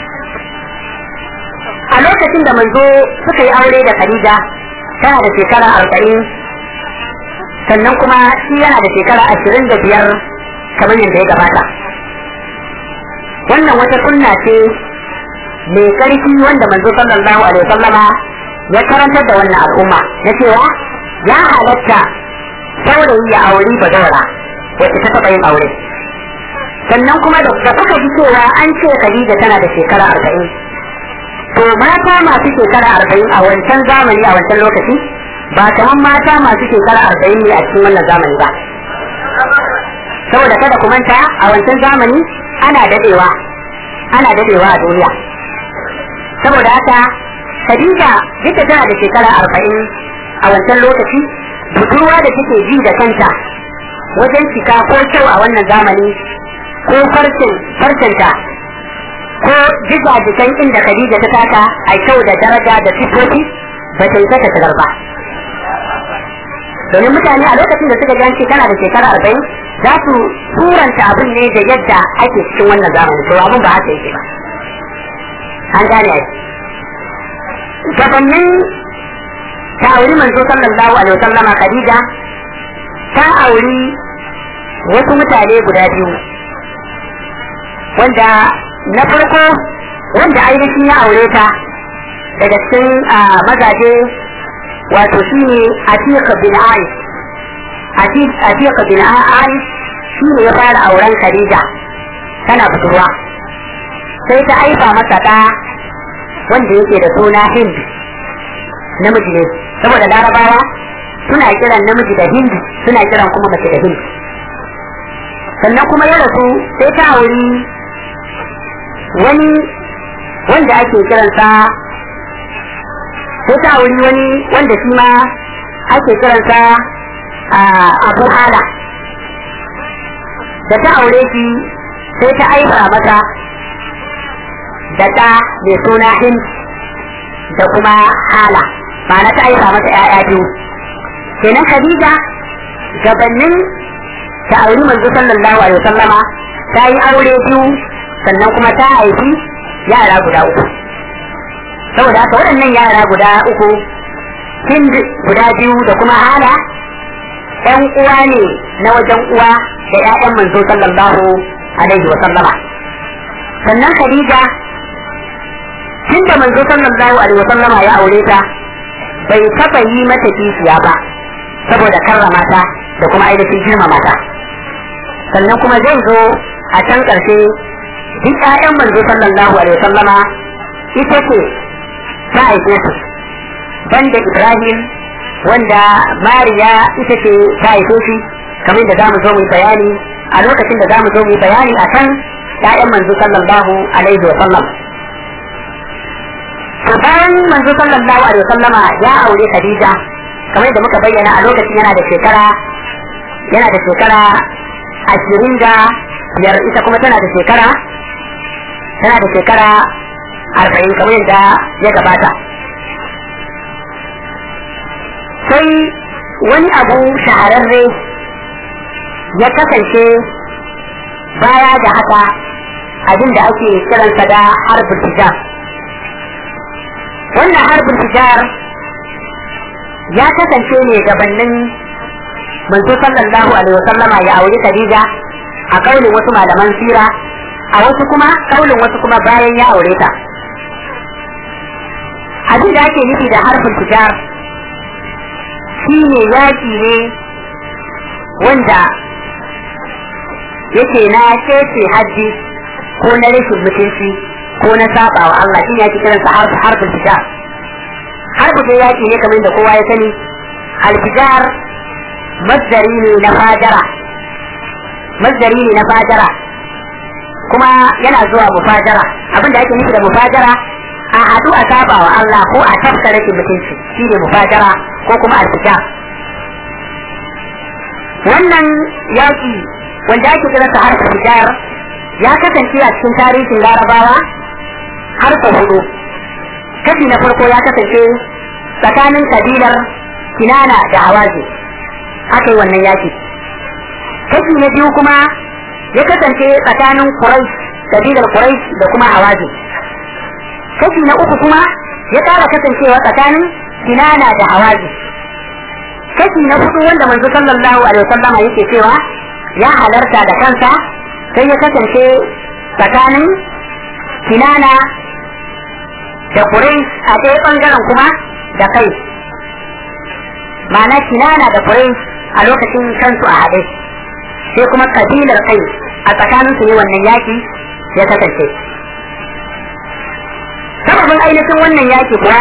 a lokacin da manzo suka yi aure da khadija tana da shekara arba'in sannan kuma shi yana da shekara ashirin da biyar kamar yadda ya gabata wannan wata sunna ce mai ƙarfi wanda manzo sallallahu alaihi wasallama ya karantar da wannan al'umma na cewa ya halatta saurayi ya auri bazawara wacce ta taɓa yin aure sannan kuma da kuka ji cewa an ce Khadija tana da shekara arba'in to mata masu shekara arba'in a wancan zamani a wancan lokaci ba kamar mata masu shekara arba'in ne a cikin wannan zamani ba saboda kada ku manta a wancan zamani ana dadewa ana dadewa a duniya saboda haka Khadija duk da tana da shekara arba'in a wancan lokaci budurwa da take ji da kanta wajen cika ko kyau a wannan zamani ko farcen farcenta ko jiga jikan inda Khadija ta taka a kyau da daraja da sifofi ba ta yi ta shigar ba domin mutane a lokacin da suka ji an ce tana da shekara arba'in za su turanta abin ne da yadda ake cikin wannan zamani to abin ba haka yake ba an gane ai gabanin ta auri manzo sallallahu alaihi wasallama khadija ta auri wasu mutane guda biyu wanda na farko wanda ainihin ya aure ta daga cikin mazaje wato shi ne Atiq bin Aish Atiq bin Aish shi ne ya fara auren Khadija tana budurwa sai ta aifa masa ɗa wanda yake da suna Hind namiji ne saboda larabawa suna kiran namiji da Hind suna kiran kuma mace da Hind sannan kuma ya rasu sai ta auri wani wanda ake kiransa sai ta wuri wani wanda shi ma ake kiransa abu hala da ta aure shi sai ta aifa mata da ta mai suna hind da kuma hala ma'ana ta aifa mata ‘ya'ya biyu kenan khadija gabanin ta auri manzo sallallahu alaihi wasallama ta yi aure biyu sannan kuma ta haifi yara guda uku saboda haka waɗannan yara guda uku hind guda biyu da kuma hala ‘yan uwa ne na wajen uwa da ‘ya'yan manzo sallallahu alaihi wa sallama sannan khadija tun da manzo sallallahu alaihi wa sallama ya aure ta bai taɓa yi mata kishiya ba saboda karrama ta da kuma ainihin girmama ta sannan kuma zai zo a can ƙarshe duk ‘ya'yan manzo sallallahu alaihi wa sallama ita ce ta haife su banda Ibrahim wanda Mariya ita ce ta haife shi kamar da zamu zo mu bayani a lokacin da zamu zo mu bayani akan ƴaƴan manzo sallallahu alaihi wa sallam to bayan manzo sallallahu alaihi wa sallama ya aure Khadija kamar da muka bayyana a lokacin yana da shekara yana da shekara ashirin da biyar ita kuma tana da shekara tana da shekara arba'in kamar yadda ya gabata sai wani abu shahararre ya kasance baya da haka abin da ake kiransa da harbin tijar wannan harbin tijar ya kasance ne gabanin manzo sallallahu alaihi wasallama ya auri Khadija a kaulin wasu malaman sira a wasu kuma kaulin wasu kuma bayan ya aure ta abin da ake nufi da harbin tijar shi ne yaki ne wanda yake na kece hajji ko na rashin mutunci ko na saba wa Allah shi ne ake kiransa harbin tijar harbu dai yaki ne kamar da kowa ya sani alfijar masdari ne na fajara masdari ne na fajara kuma yana zuwa mufajara abin da ake nufi da mufajara a haɗu a saba wa Allah ko a tafka rashin mutunci shi ne mufajara ko kuma alfijar wannan yaki wanda ake kira sa harfa fijar ya kasance a cikin tarihin larabawa har sau hudu kashi na farko ya kasance tsakanin kabilar kinana da hawazi aka yi wannan yaki kashi na biyu kuma ya kasance tsakanin quraish kabilar quraish da kuma hawazi kashi na uku kuma ya kara kasancewa tsakanin kinana da hawazi kashi na hudu wanda manzo sallallahu alaihi wasallam yake cewa ya halarta da kansa sai ya kasance tsakanin kinana da Quraysh a ɗaya ɓangaren kuma da kai ma'ana kinana da Quraysh a lokacin kansu a haɗe sai kuma kabilar kai a tsakanin su ne wannan yaki ya kasance sababin ainihin wannan yaki kuwa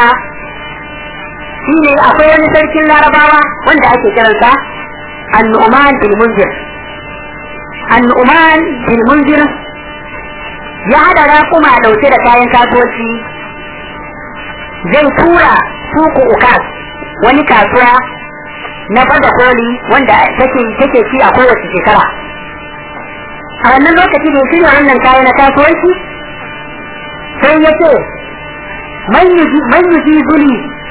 shi ne akwai wani sarkin larabawa wanda ake kiransa annu'man bin munzir annu'man bin munzir ya hada raƙuma ɗauke da kayan kasuwanci zai tura suku ukas wani kasuwa na bada koli wanda take take ci a kowace shekara a wannan lokaci da shirya wannan kaya na kasuwanci sai ya ce man yuji zuli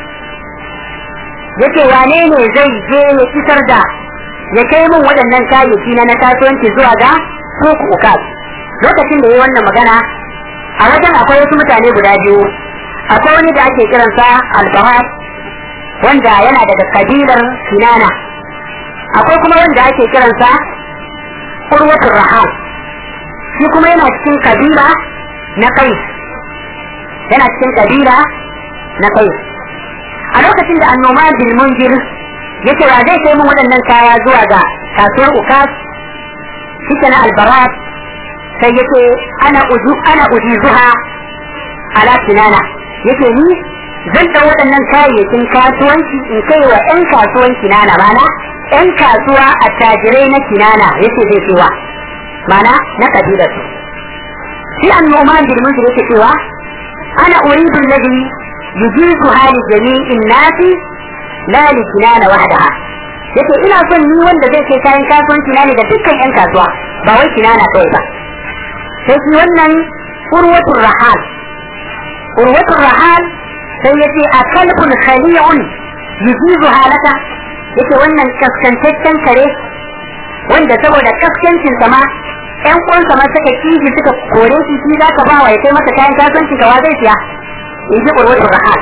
ya ce wane ne zai je ya isar da ya kai min waɗannan kayayyaki na na kasuwanci zuwa ga suku ukas lokacin da ya yi wannan magana a wajen akwai wasu mutane guda biyu akwai wani da ake kiransa al-bahar wanda yana daga kabilar kinana akwai kuma wanda ake kiransa urwatul rahal shi kuma yana cikin kabila na kai yana cikin kabila na kai a lokacin da annoma bil munjir yace wa zai kai mun waɗannan kaya zuwa ga kasuwar ukas shi na albarat sai yace ana uju ana ujizuha ala kinana yake ni zan ɗau waɗannan kayayyakin kasuwanci in kai wa 'yan kasuwan kinana mana 'yan kasuwa a tajirai na kinana yake zai cewa mana na kabilar su shi an noma girman su yake cewa ana uridu alladhi yujizu hali jami'in nasi la li kinana wahdaha yake ina son ni wanda zai kai kayan kasuwanci na ne da dukkan 'yan kasuwa ba wai kinana kawai ba sai shi wannan urwatul rahal urwatul rahal sai yace a kalbun khali'un yujizu halaka yace wannan kaskantaccen kare wanda saboda kaskancin sa ma ƴan uwansa ma suka kiji suka kore shi shi zaka ba wa ya kai masa kayan kasuwanci ka wa zai siya in ji urwatul rahal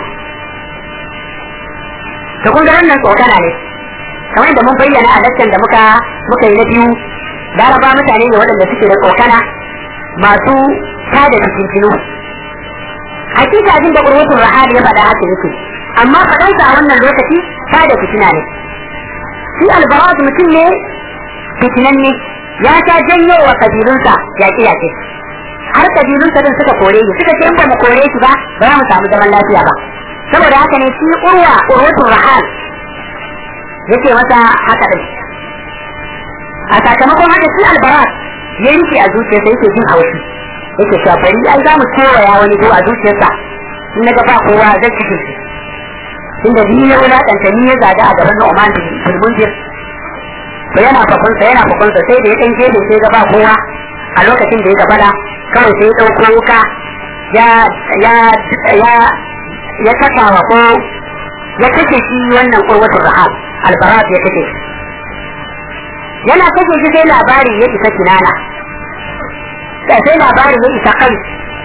to kun ga wannan tsokana ne kamar da mun bayyana a lakcan da muka muka yi na biyu laraba mutane ne waɗanda suke da tsokana masu tada fitintinu hakika abin da urwatul rahal ya faɗa haka yake amma faɗansa a wannan lokaci tada fitina ne shi albarat mutum ne fitinan ne ya ta janyo wa kabilunsa yaƙi yaƙi har kabilunsa din suka kore shi suka ce in ba mu kore shi ba ba za mu samu zaman lafiya ba saboda haka ne shi urwa urwatul rahal yake masa haka din a sakamakon haka shi albarat ya rike a zuciyarsa yake jin haushi yake cewa bari ai za mu kewaya wani ko a zuciyarsa in na ga ba kowa zai cikin shi inda ni ya wulaƙanta ni ya zaga a gaban Nu'man bin Munzir to yana fakunsa yana fakunsa sai da ya ɗan gefe sai ga ba kowa a lokacin da ya gabana kawai sai ya ɗauko wuka ya ya ya ya kasa wa ko ya kashe shi wannan kurwatul rahab albarat ya kashe shi yana kashe shi sai labari ya isa kinana sai labari ya isa kai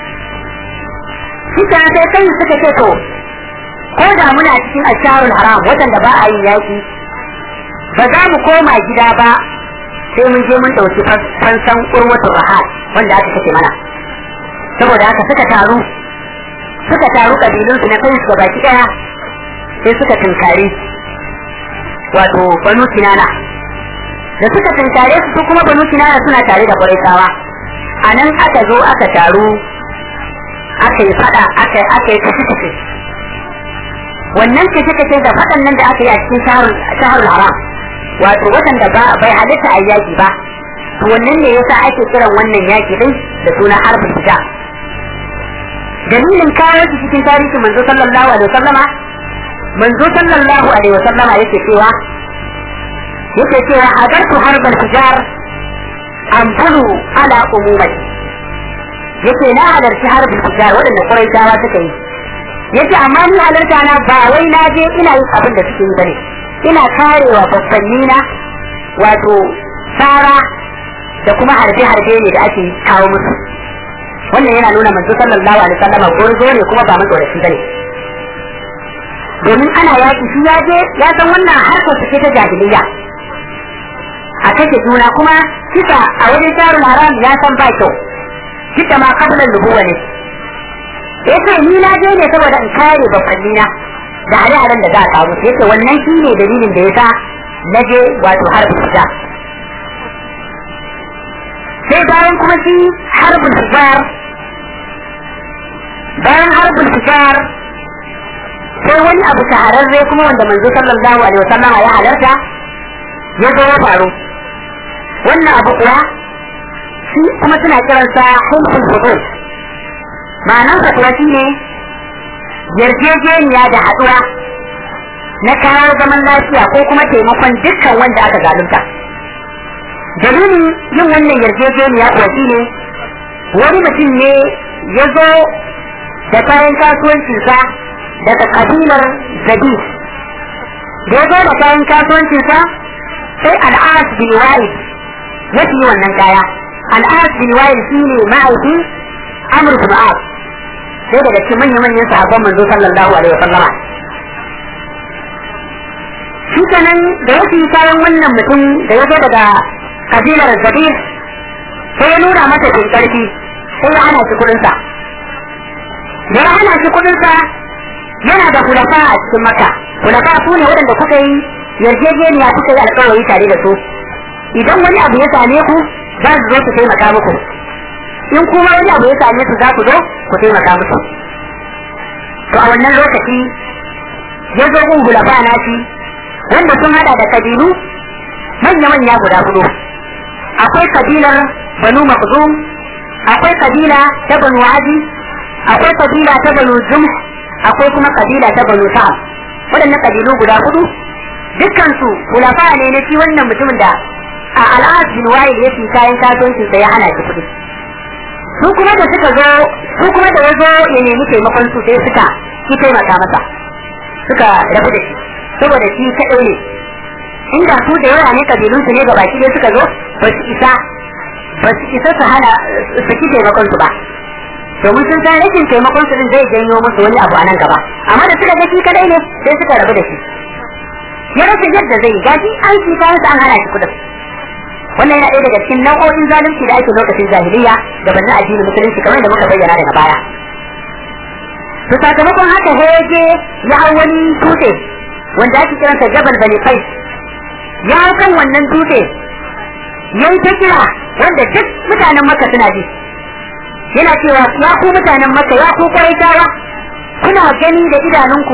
shi sai kai suka ce to ko da muna cikin asharul haram watan da ba a yin yaki ba za mu koma gida ba sai mun je mun dauki fansan urwatul rahal wanda aka kace mana saboda haka suka taru suka taru kabilun su na kai su baki daya sai suka tunkari wato banu kinana da suka tunkare su su kuma banu kinana suna tare da quraishawa a nan aka zo aka taru aka yi fada aka aka yi kashe kashe wannan kashe kashe da fadan nan da aka yi a cikin shaharul haram wato waɗanda ba bai halitta a yaki ba to wannan ne yasa ake kiran wannan yaki din da suna harbin fita dalilin kawo shi cikin tarihin manzo sallallahu alaihi wasallama manzo sallallahu alaihi wasallama yake cewa yake cewa hadartu harbal fijar anfulu ala umumati yake na halarci harbin fijar waɗanda quraishawa suka yi yace amma ni halarta na ba wai na je ina yin abin da suke yi bane ina karewa babbanni na wato tsara da kuma harbe-harbe ne da ake kawo musu wannan yana nuna manzo sallallahu alaihi wasallam gurzo ne kuma ba matsoraci bane domin ana yaki shi ya je ya san wannan harkar su ce ta jahiliya a kashe juna kuma kisa a wajen sharul haram ya san ba kyau kisa ma kablan nubuwa ne yace ni na je ne saboda in kare babbanni na da hare-haren da za a kawo yace wannan shi ne dalilin da ya sa na je wato harbin fita sai bayan kuma shi harbin fitar bayan harbin fitar sai wani abu shahararre kuma wanda manzo sallallahu alaihi wasallam ya halarta ya zo ya faru wannan abu kuwa shi kuma suna kiransa hulkul hudud ma'anarsa kuwa shi ne yarjejeniya da haɗuwa na kawo zaman lafiya ko kuma taimakon dukkan wanda aka zalunta. Dalilin yin wannan yarjejeniya kuwa shi ne wani mutum ne ya zo da kayan kasuwancinsa daga kabilar Zabi. Da ya zo da kayan kasuwancinsa sai al'ad bin wa'id ya fi wannan kaya. Al'ad bin wa'id shi ne ma'aikin Amr bin As. sai daga cikin manyan manyan sahabban manzo sallallahu alaihi wa sallama shi kenan da ya fi kayan wannan mutum da ya zo daga kabilar zabir sai ya nuna masa fin karfi sai ya hana shi kudinsa da ya hana shi kudinsa yana da hulafa a cikin maka hulafa su ne waɗanda kuka yi yarjejeniya kuka yi alkawari tare da su idan wani abu ya same ku za su zo su taimaka muku in kuma wani abu ya same su za ku zo ku taimaka musu to a wannan lokaci ya zo gun gulafa na shi wanda sun hada da kabilu manya-manya guda hudu akwai kabilar banu makhzum akwai kabila ta banu adi akwai kabila ta banu zum akwai kuma kabila ta banu sa'ad waɗannan kabilu guda hudu dukkan su gulafa ne na shi wannan mutumin da a al'ad bin wa'il ya fi kayan kasuwancinsa ya hana shi kuɗi su kuma da suka zo su kuma da ya zo ya nemi taimakon su sai suka ki taimaka masa suka rabu da shi saboda shi kaɗai ne inda su da yawa ne kabilun su ne ga baki dai suka zo ba su isa ba su isa su hana su ki taimakon su ba domin sun san rashin taimakon su din zai janyo musu wani abu a nan gaba amma da suka ga shi kaɗai ne sai suka rabu da shi ya rasa yadda zai gaji an ci kayan an hana shi kuɗin wannan yana ɗaya daga cikin nau'o'in zalunci da ake lokacin jahiliya da banna addinin musulunci kamar da muka bayyana daga baya to sakamakon haka sai ya je ya hau wani dutse wanda ake kiransa jabal bani qais ya hau kan wannan dutse ya yi ta kira wanda duk mutanen makka suna ji yana cewa ya ku mutanen makka ya ku kwaitawa kuna gani da idanunku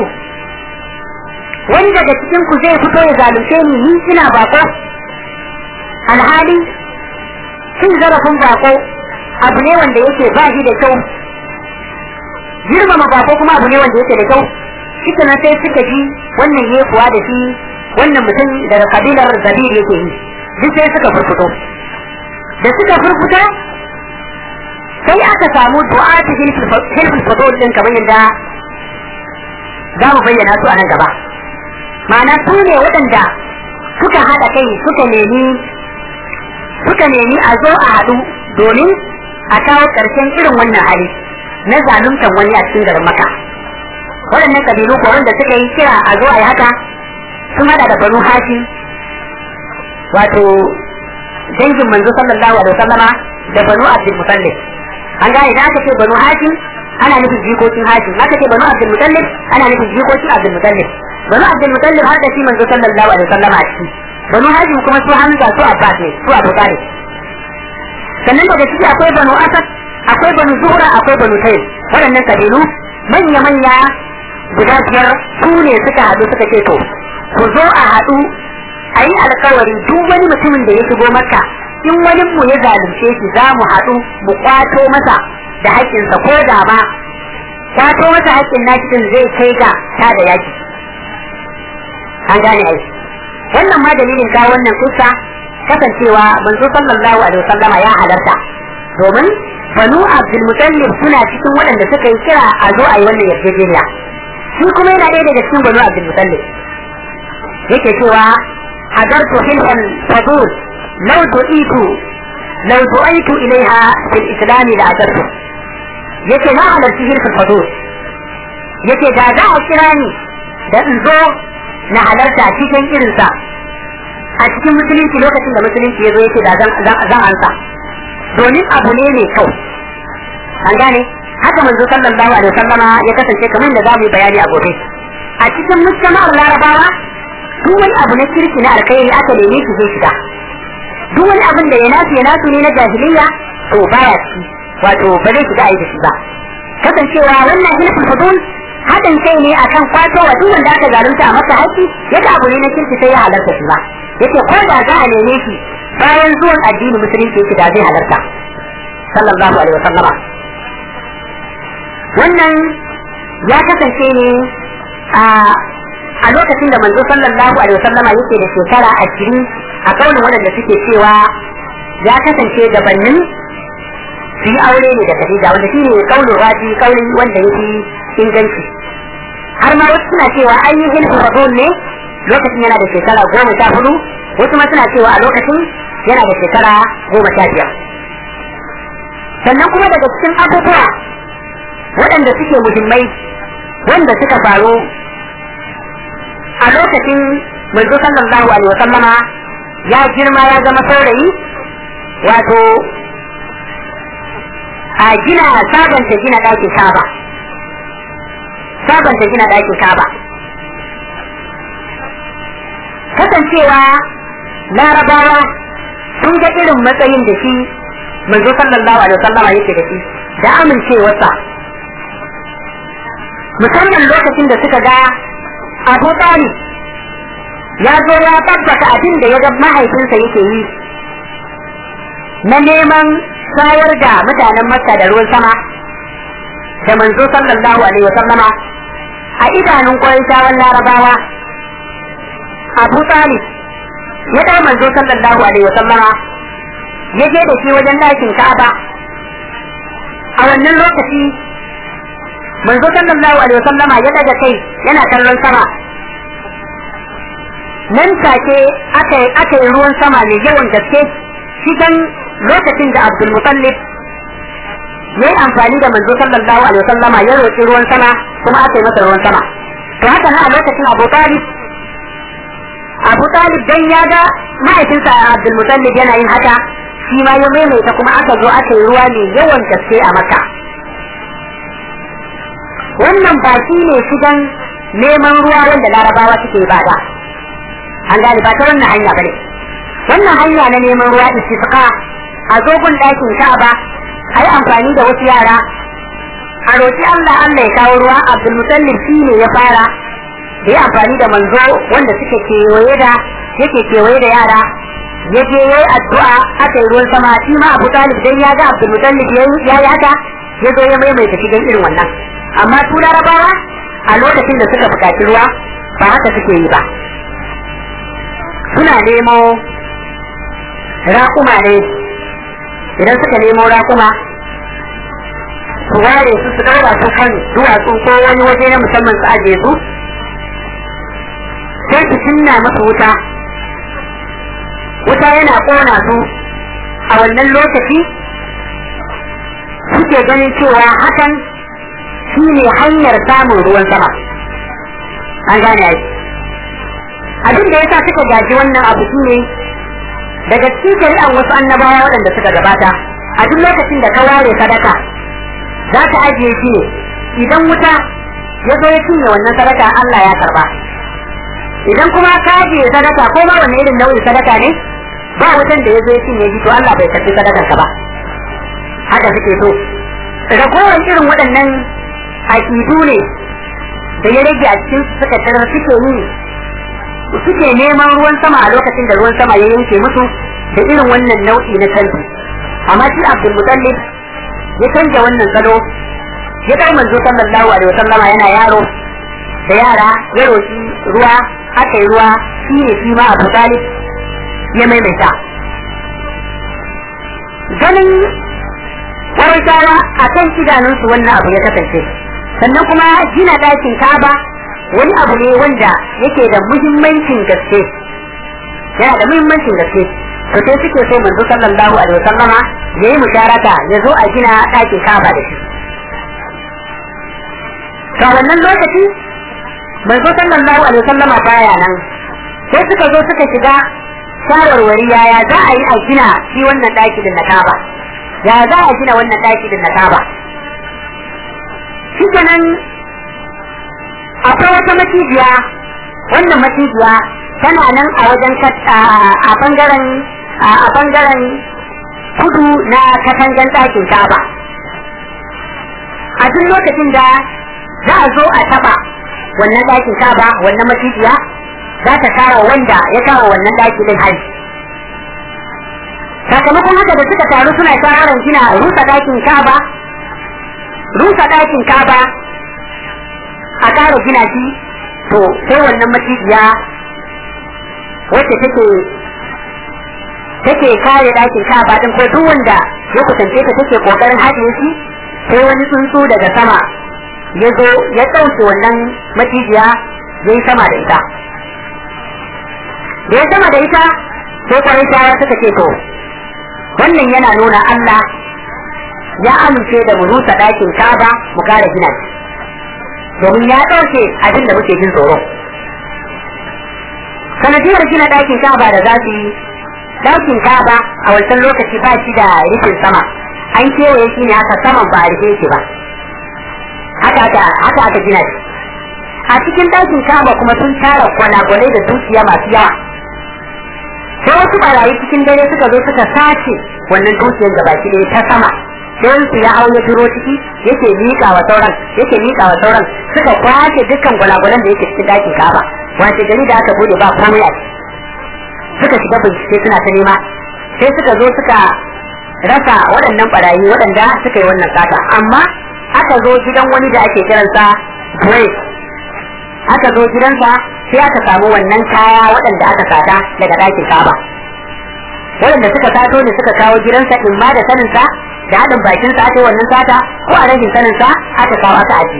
wani daga cikin ku zai fito ya zalunce ni ni ina bako alhali cin zarafin bako abu ne wanda yake ba shi da kyau girmama bako kuma abu ne wanda yake da kyau shi na sai suka ji wannan ya kuwa da shi wannan mutum daga kabilar zabir yake yi duk sai suka furfuto da suka furfuta sai aka samu du'a ta hilfin fadol din kamar yadda za mu bayyana su a nan gaba ma'ana su ne waɗanda suka haɗa kai suka nemi suka nemi a zo a haɗu domin a kawo ƙarshen irin wannan hali na zaluntan wani a cikin garin maka waɗannan kabilu ko wanda suka yi kira a zo a yi haka sun hada da banu hashim wato dangin manzo sallallahu alaihi wasallama da banu abdul mutallib an gane da aka ce banu hashim ana nufin jikokin hashim aka ce banu abdul mutallib ana nufin jikokin abdul mutallib banu abdul mutallib har da shi manzo sallallahu alaihi wasallama a ciki banu hashim kuma su hamza su abbas ne su abu talib sannan daga ciki akwai banu asad akwai banu zuhra akwai banu tayyib waɗannan kabilu manya manya guda biyar su ne suka haɗu suka ce to ku zo a haɗu a yi alkawari duk wani mutumin da ya shigo maka in wani mu ya zalunce shi za mu haɗu mu kwato masa da haƙƙinsa ko da ma kwato masa haƙƙin nashi din zai kai ga ta da yaki an gane ai wannan ma dalilin ka wannan kusa kasancewa manzo sallallahu alaihi wasallama ya halarta domin banu abdul mutallib suna cikin waɗanda suka yi kira a zo a yi wannan yarjejeniya shi kuma yana ɗaya daga cikin banu abdul mutallib yake cewa hadartu hilfan fadul law tu'itu law tu'itu ilaiha fil islam la adartu yake na halarci hilfan fadul yake da za a kira ni da in zo na halarta cikin irinsa a cikin musulunci lokacin da musulunci ya zo yake da zan ansa domin abu ne mai kyau an gane haka manzo sallallahu alaihi wasallama ya kasance kamar da zamu yi bayani a gobe a cikin mujtama'ar larabawa duk wani abu na kirki na alkhairi aka neme shi zai shiga duk wani abin da ya nasu ya nasu ne na jahiliya to baya ci wato ba zai shiga aiki shi ba kasancewa wannan hilful fudul haɗin kai ne akan kwato wa duk wanda aka zalunta a masa haƙƙi yadda abu ne na kirki sai ya halarta shi ba yace ko da za a neme shi bayan zuwan addinin musulunci yake da zai halarta sallallahu alaihi wasallama wannan ya kasance ne a a lokacin da manzo sallallahu alaihi wasallama yake da shekara ashirin a kaunin waɗanda suke cewa ya kasance gabanin su yi aure ne da Khadija wanda shine kaunin raji kaunin wanda yake inganci har ma wasu suna cewa an yi hilfu fadul ne lokacin yana da shekara goma sha hudu wasu ma suna cewa a lokacin yana da shekara goma sha biyar sannan kuma daga cikin abubuwa waɗanda suke muhimmai wanda suka faru a lokacin manzo sallallahu alaihi wasallama ya girma ya zama saurayi wato a gina sabanta gina ɗakin kaba sabanta gina ɗakin kaba kasancewa larabawa sun ga irin matsayin da shi manzo sallallahu alaihi wasallama yake da shi da amincewarsa musamman lokacin da suka ga abu talib ya zo ya tabbata abin da ya ga mahaifinsa yake yi na neman shayar da mutanen makka da ruwan sama da manzo sallallahu alaihi wasallama a idanun kwarishawan larabawa abu talib ya ɗau manzo sallallahu alaihi wasallama ya je da shi wajen ɗakin ka'aba a wannan lokaci manzo sallallahu alaihi wasallama ya daga kai yana kallon sama nan take aka aka yi ruwan sama mai yawan gaske cikin lokacin da Abdul Muttalib ya yi amfani da manzo sallallahu alaihi wasallama ya roƙi ruwan sama kuma aka yi masa ruwan sama to haka na a lokacin Abu Talib Abu Talib dan ya ga mahaifinsa Abdul Muttalib yana yin haka shi ma ya maimaita kuma aka zo aka yi ruwa mai yawan gaske a Makka wannan ba shi ne shigan neman ruwa wanda larabawa suke ba da an gane ba ta wannan hanya bane wannan hanya na neman ruwa istisqa a zogun ɗakin ka'aba a yi amfani da wasu yara a roƙi Allah Allah ya kawo ruwa Abdul Mutallib shi ne ya fara da ya amfani da manzo wanda suke kewaye da yake kewaye da yara ya je ya yi addu'a aka yi ruwan sama shi ma Abu Talib dan ya ga Abdul Mutallib ya yi haka ya zo ya maimaita shigan irin wannan amma su larabawa a lokacin da suka buƙaci ruwa ba haka suke yi ba suna nemo raƙuma ne idan suka nemo raƙuma su ware su su ɗaura su kan duwatsu ko wani waje na musamman su ajiye su sai su cinna masu wuta wuta yana ƙona su a wannan lokaci suke ganin cewa hakan shi ne hanyar samun ruwan sama an gane ai abin da yasa suka gaji wannan abu shi ne daga cikin shari'an wasu annabawa waɗanda suka gabata a duk lokacin da ka ware sadaka za ka ajiye shi ne idan wuta ya zo ya cinye wannan sadaka Allah ya karba idan kuma ka ajiye sadaka ko ma wanne irin nau'in sadaka ne ba wutan da ya zo ya cinye shi to Allah bai karbi sadakar ka ba haka suke so ragowar irin waɗannan aƙidu ne da ya rage a cikin suka tarar suke yi suke neman ruwan sama a lokacin da ruwan sama ya yanke musu da irin wannan nau'i na canji amma shi Abdul Mutallib ya canja wannan salo ya kai manzo sallallahu alaihi wasallam yana yaro da yara ya roki ruwa aka yi ruwa shi ne shi ma Abu Talib ya maimaita ganin Qurayshawa a kan idanunsu wannan abu ya kasance sannan kuma gina ɗakin Ka'aba wani abu ne wanda yake da muhimmancin gaske yana da muhimmancin gaske to sai suke so manzo sallallahu alaihi wasallama ya yi musharaka ya zo a gina ɗakin Ka'aba da shi ga wannan lokaci manzo sallallahu alaihi wasallama baya nan sai suka zo suka shiga shawarwari yaya za a yi a gina shi wannan ɗaki din na Ka'aba ya za a gina wannan ɗaki din na Ka'aba shi kenan akwai wata macijiya wannan macijiya tana nan a wajen a bangaren a bangaren kudu na katangan ɗakin Ka'aba a duk lokacin da za a zo a taba wannan ɗakin Ka'aba wannan macijiya za ta kawo wanda ya kawo wannan ɗaki din hari sakamakon haka da suka taru suna shawarar gina rusa ɗakin Ka'aba rusa ɗakin Ka'aba a ƙara gina shi to sai wannan macijiya wacce take take kare ɗakin Ka'aba din ko duk wanda ya kusance ta take kokarin haɗiye shi sai wani tsuntsu daga sama ya zo ya ɗauke wannan macijiya ya yi sama da ita da ya sama da ita sai kwarai suka ce to wannan yana nuna Allah ya amince da mu rusa ɗakin Ka'aba mu kare gina shi domin ya ɗauke abin da muke jin tsoro sanadiyar gina ɗakin Ka'aba da za su yi ɗakin Ka'aba a wancan lokaci ba shi da rufin sama an kewaye shi ne haka saman ba a rufe shi ba haka aka haka aka gina shi a cikin ɗakin Ka'aba kuma sun tara kwanagwanai da dukiya masu yawa sai wasu barayi cikin dare suka zo suka sace wannan dukiyar da baki ɗaya ta sama sai su ya hau ya turo ciki yake miƙa wa sauran yake miƙa wa sauran suka kwace dukkan gwalagwalan da yake cikin ɗakin kaba wace gari da aka bude ba komai a suka shiga bincike suna ta nema sai suka zo suka rasa waɗannan barayi waɗanda suka yi wannan sata amma aka zo gidan wani da ake kiransa Grace aka zo gidansa sai aka samu wannan kaya waɗanda aka sata daga ɗakin kaba waɗanda suka sato ne suka kawo gidansa in ma da saninsa da haɗin bakinsa aka yi wannan sata ko a rashin saninsa aka kawo aka aji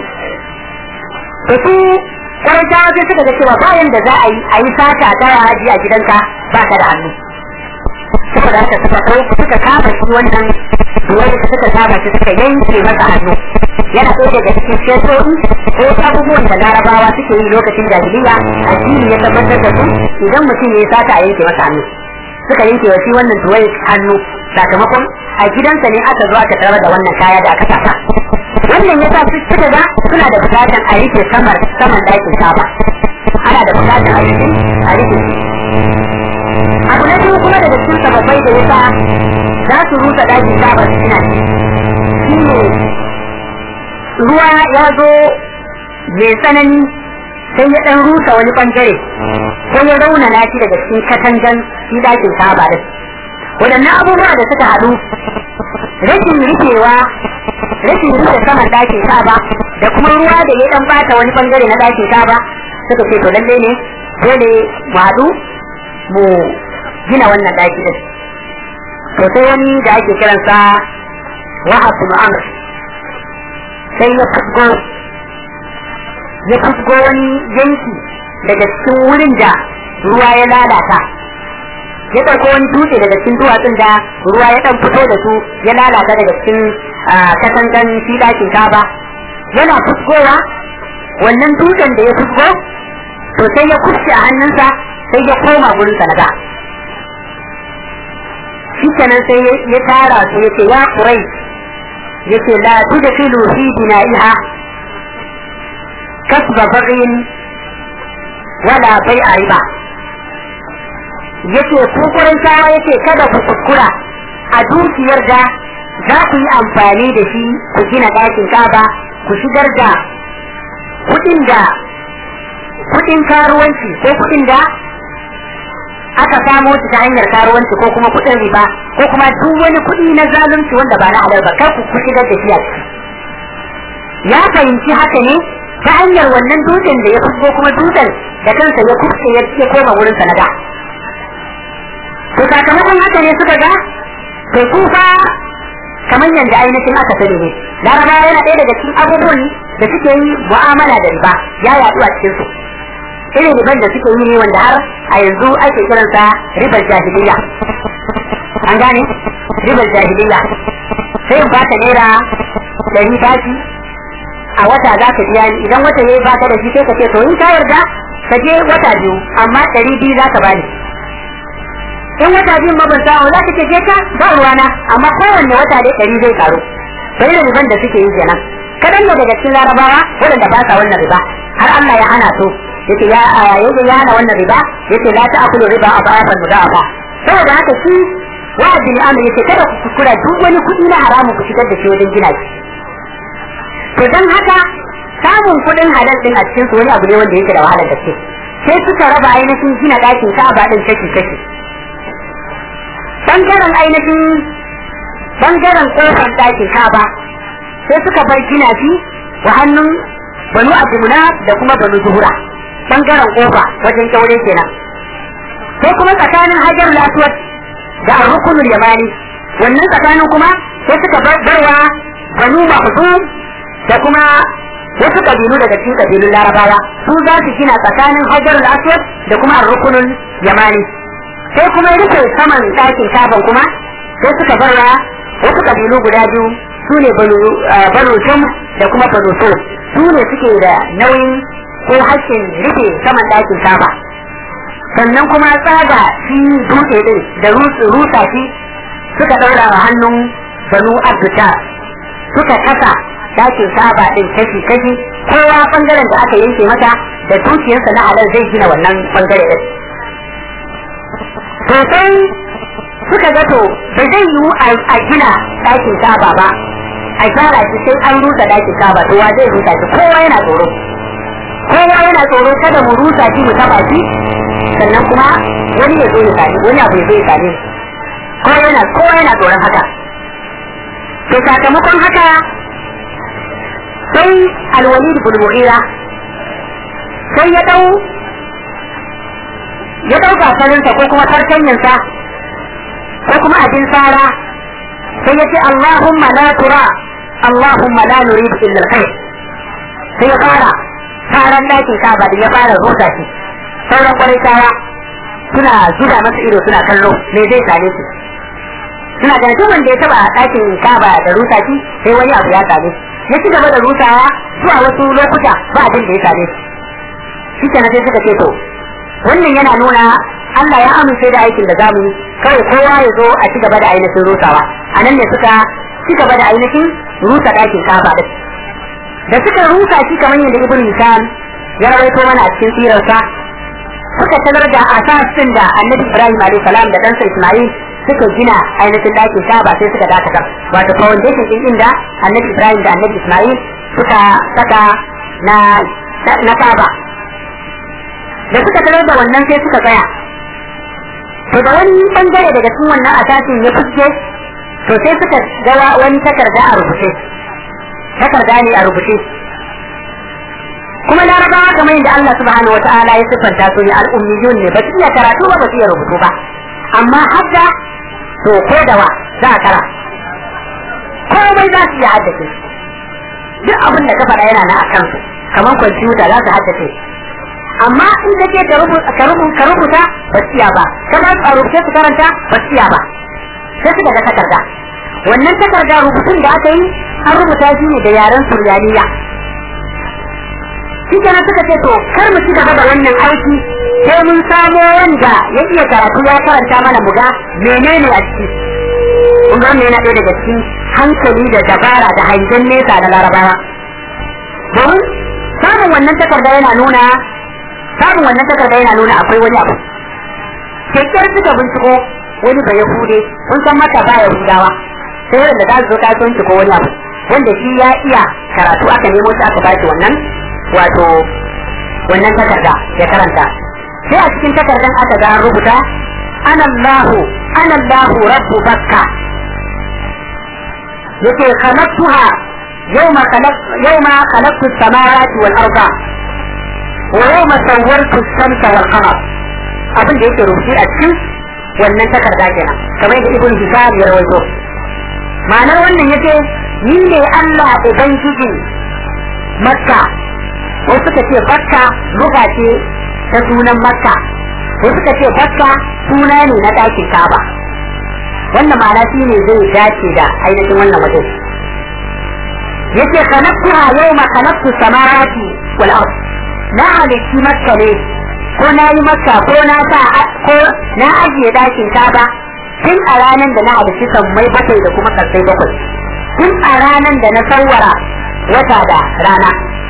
to su kwarantawa sai suka ga cewa bayan da za a yi a yi sata ta haji a gidanka ba ka da hannu saboda haka suka ko suka kama shi wannan wanda suka kama shi suka yanke masa hannu yana ɗaya daga cikin sheto'i ko abubuwan da larabawa suke yi lokacin jahiliya addini ya tabbatar da su idan mutum ya yi sata a yanke masa hannu suka yanke wa shi wannan tuwai hannu sakamakon a gidansa ne aka zo aka tarar da wannan kaya da aka sata wannan ya sa suka ga suna da bukatan a rike samar saman dakin saba ana da bukatan a rike a rike abu na biyu kuma daga cikin sababbai da ya sa za su rusa dakin saba su gina shi ne ruwa ya zo mai tsanani sai ya ɗan rusa wani ɓangare ko ya raunana shi daga cikin katangan shi dakin saba da waɗannan abubuwa da suka haɗu rashin rufewa rashin rufe saman dakin saba da kuma ruwa da ya ɗan bata wani ɓangare na dakin saba suka ce to lalle ne dole mu haɗu mu gina wannan daki din to sai wani da ake kiransa wahab bin amr sai ya fusgo ya fusgo wani yanki daga cikin wurin da ruwa ya lalata ya ɗauko wani dutse daga cikin duwatsun da ruwa ya ɗan fito da su ya lalata daga cikin katangan shi ɗakin kaba yana fusgowa wannan dutsen da ya fusgo to sai ya kusce a hannunsa sai ya koma gurinsa na da shi kenan sai ya tara su yace ya kurai yace la tudkhilu fi bina'iha kasba baghin wala bai'a riba yace ku kurai tawa yace kada ku kuskura a dukiyar da za ku yi amfani da shi ku gina ɗakin kaba ku shigar da kuɗin da kuɗin karuwanci ko kuɗin da aka samo su ta hanyar karuwanci ko kuma kuɗin riba ko kuma duk wani kuɗi na zalunci wanda ba na halal ba kar ku ku shigar da shi a ciki ya fahimci haka ne ta hanyar wannan dutsen da ya fusgo kuma dutsen da kansa ya kuske ya koma wurin sanada to sakamakon haka ne suka ga to su fa kamar yadda ainihin aka sani ne larabawa yana ɗaya daga cikin abubuwan da suke yi mu'amala da riba ya yaɗu a cikin su irin riban da suke yi ne wanda har a yanzu ake kiransa ribar jahiliya an gane ribar jahiliya sai in baka naira ɗari bashi a wata za ka biya ni idan wata yayi baka da shi sai ka ce to in ka yarda ka je wata biyu amma ɗari biyu za ka bani in wata biyun ma ban samu za ka ce je ka ba ruwana amma kowanne wata dai ɗari zai karu sai da riban da suke yi kenan kadan ne daga cikin larabawa waɗanda ba sa wannan riba har Allah ya hana su yace ya yace ya hana wannan riba yace la ta'kulu riba adafan mudafa saboda haka shi wa'adi ne amma yace kada ku kuskura duk wani kuɗi na haramun ku shigar da shi wajen gina shi to dan haka samun kuɗin halal din a cikin su wani abu ne wanda yake da wahalar gaske sai suka raba ainihin gina ɗakin Ka'aba din kashi kashi bangaren ainihin bangaren kofar ɗakin Ka'aba sai suka bar gina shi wa hannun banu abdulmuna da kuma banu zuhura bangaren kofa wajen kyaure kenan sai kuma tsakanin hajar aswad da arrukunul yamani wannan tsakanin kuma sai suka barwa banu mahzum da kuma wasu kabilu daga cikin kabilun larabawa su za su gina tsakanin hajar aswad da kuma arrukunul yamani sai kuma rufe saman ɗakin kaban kuma sai suka barwa wasu kabilu guda biyu su ne banu sham da kuma banu so su ne suke da nauyin ko hakkin rufe saman ɗakin kaba sannan kuma tsaga shi dutse din da rusa shi suka ɗaura wa hannun banu abduta suka kasa ɗakin kaba din kashi kashi kowa bangaren da aka yanke mata da dukiyarsa na halal zai gina wannan bangare din sosai suka ga to ba zai yiwu a gina ɗakin kaba ba a gyara shi sai an rusa ɗakin kaba to wa zai rusa shi kowa yana tsoro kowa yana tsoro kada mu rusa shi mu taba shi sannan kuma wani ya zo ya sami wani abu ya zo ya sami kowa yana kowa yana tsoron haka to sakamakon haka sai alwalid bin mu'ira sai ya dau ya dau gasarinsa ko kuma farkanyansa ko kuma abin tsara sai ya ce Allahumma la tura Allahumma la nurid illa alkhair sai ya fara taron dakin kaba da ya fara rusa shi sauran kwarai kaya suna zuba masa ido suna kallo me zai same su suna ganin duk wanda ya taba dakin kaba da rusa shi sai wani abu ya same shi ya ci gaba da rusawa zuwa wasu lokuta ba abin da ya same shi shi kenan sai suka ce to wannan yana nuna Allah ya amince da aikin da zamu yi kawai kowa ya zo a ci gaba da ainihin rusawa a nan ne suka ci gaba da ainihin rusa ɗakin kaba din da suka rusa shi kamar yadda ibn Hisham ya rawaito mana a cikin sirarsa suka talar da asasin da annabi Ibrahim alayhi salam da ɗansa Ismail suka gina ainihin ɗakin kaba sai suka dakata wato foundation din inda annabi Ibrahim da annabi Ismail suka saka na na kaba da suka tarar da wannan sai suka tsaya to da wani bangare daga cikin wannan asasin ya fuske to sai suka ga wani takarda a rubuce takarda ne a rubuce kuma larabawa kamar yadda Allah subhanahu wa ta'ala ya siffanta su ne al'ummiyun ne ba su iya karatu ba ba su iya rubutu ba amma hadda to ko da wa za a kara komai za su iya haddace duk abin da ka faɗa yana na a kansu kamar kwamfuta za su haddace amma in ka ce ka rubuta ka rubuta ka rubuta ba su iya ba ka ba su a rubuce su karanta ba su iya ba sai suka ga takarda wannan takarda rubutun da aka yi an rubuta shi ne da yaren suryaniya shi kenan suka ce to kar mu ci gaba da wannan aiki sai mun samo wanda ya iya karatu ya karanta mana mu ga menene a ciki kun ga wannan yana ɗaya daga cikin hankali da dabara da hangen nesa da larabawa domin samun wannan takarda yana nuna samun wannan takarda yana nuna akwai wani abu kyakkyar suka binciko wani bai yahude kun san maka ba yahudawa sai wanda za su zo kasuwanci ko wani abu wanda shi ya iya karatu aka nemo shi aka bashi wannan wato wannan takarda ya karanta sai a cikin takardan aka ga an rubuta anallahu anallahu rabbu bakka yake khalaqtuha yawma khalaq yawma khalaqtu as-samawati wal arda wa yawma sawwartu ash-shamsa wal qamar abin da yake rubuce a cikin wannan takarda kenan kamar da ibn hisab ya rawaito ma'anar wannan yace ni ne Allah ubangiji makka wasu suka ce bakka luga ce ta sunan makka wasu suka ce bakka suna ne na ɗakin kaba wannan ma'ana shi ne zai dace da ainihin wannan waje yace khalaqtuha yawma khalaqtu samawati wal ard na halitti makka ne ko na yi makka ko na sa ko na ajiye ɗakin kaba tun a ranar da na halitti sammai bakwai da kuma karsai bakwai tun a ranar da na sawwara wata da rana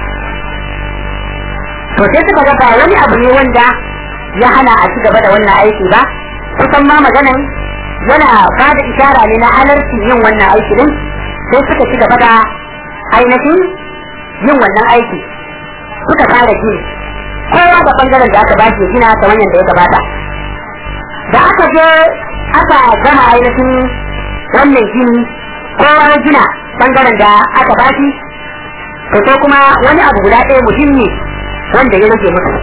to sai suka ga ba wani abu ne wanda ya hana a ci gaba da wannan aiki ba kusan ma maganan yana ba da ishara ne na halarci yin wannan aiki din sai suka ci gaba da ainihin yin wannan aiki suka fara gini kowa da bangaren da aka bashi gina kamar yadda ya gabata da aka je aka gama ainihin wannan gini kowa ya gina bangaren da aka bashi to sai kuma wani abu guda ɗaya muhimmi wanda ya rage musu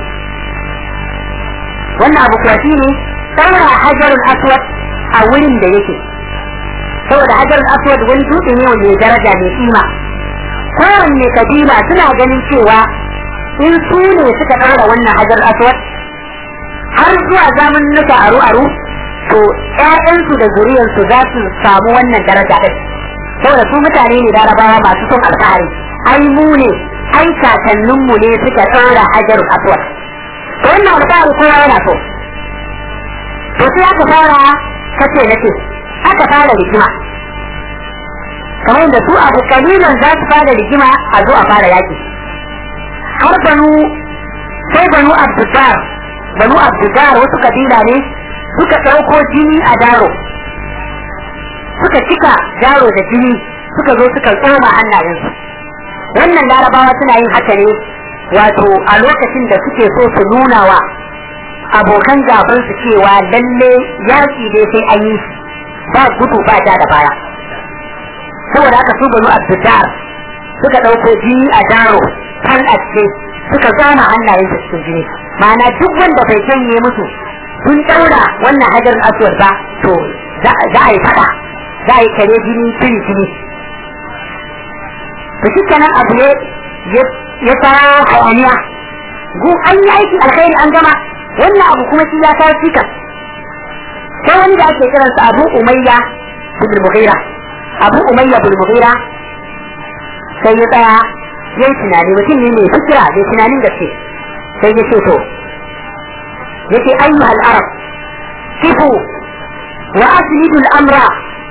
wannan abu kuwa shine tsara hajarul aswad a wurin da yake saboda hajarul aswad wani dutse ne wanda ya daraja mai kima kowanne kabila suna ganin cewa in su ne suka ɗaura wannan hajarul aswad har zuwa zamanuka aru aru to ƴaƴansu da zuriyarsu za su samu wannan daraja ɗin saboda su mutane ne larabawa masu son alfahari ai mu ne ai kakanninmu ne suka tsara hajarul aswad to wannan alfahari kowa yana so to sai aka fara kace nace aka fara rigima kamar da su abu kalilan za su fara rigima a zo a fara yaki har banu sai banu abdullar banu abdullar wasu kabila ne suka ɗauko jini a daro suka cika daro da jini suka zo suka tsoma hannayensu wannan larabawa suna yin haka ne wato a lokacin da suke so su nuna wa abokan gaban su cewa lalle yaki dai sai an yi ba gudu ba ja da baya saboda haka su banu abdullar suka ɗauko jini a daro kan a cikin suka zama hannayen su cikin jini ma'ana duk wanda bai janye musu sun ɗaura wannan hajar aswad ba to za a yi fada za a yi kare jini tuni jini to shi kenan abu ne ya kawo hayaniya gu an yi aikin alkhairi an gama wannan abu kuma shi ya kawo cikas sai wani da ake kiransa abu umayya bin mughira abu umayya bin mughira sai ya tsaya ya yi tunani mutum ne mai fikira mai tunanin gaske sai ya ce to ya ce ayyuhal arab kifu wa aslidu al-amra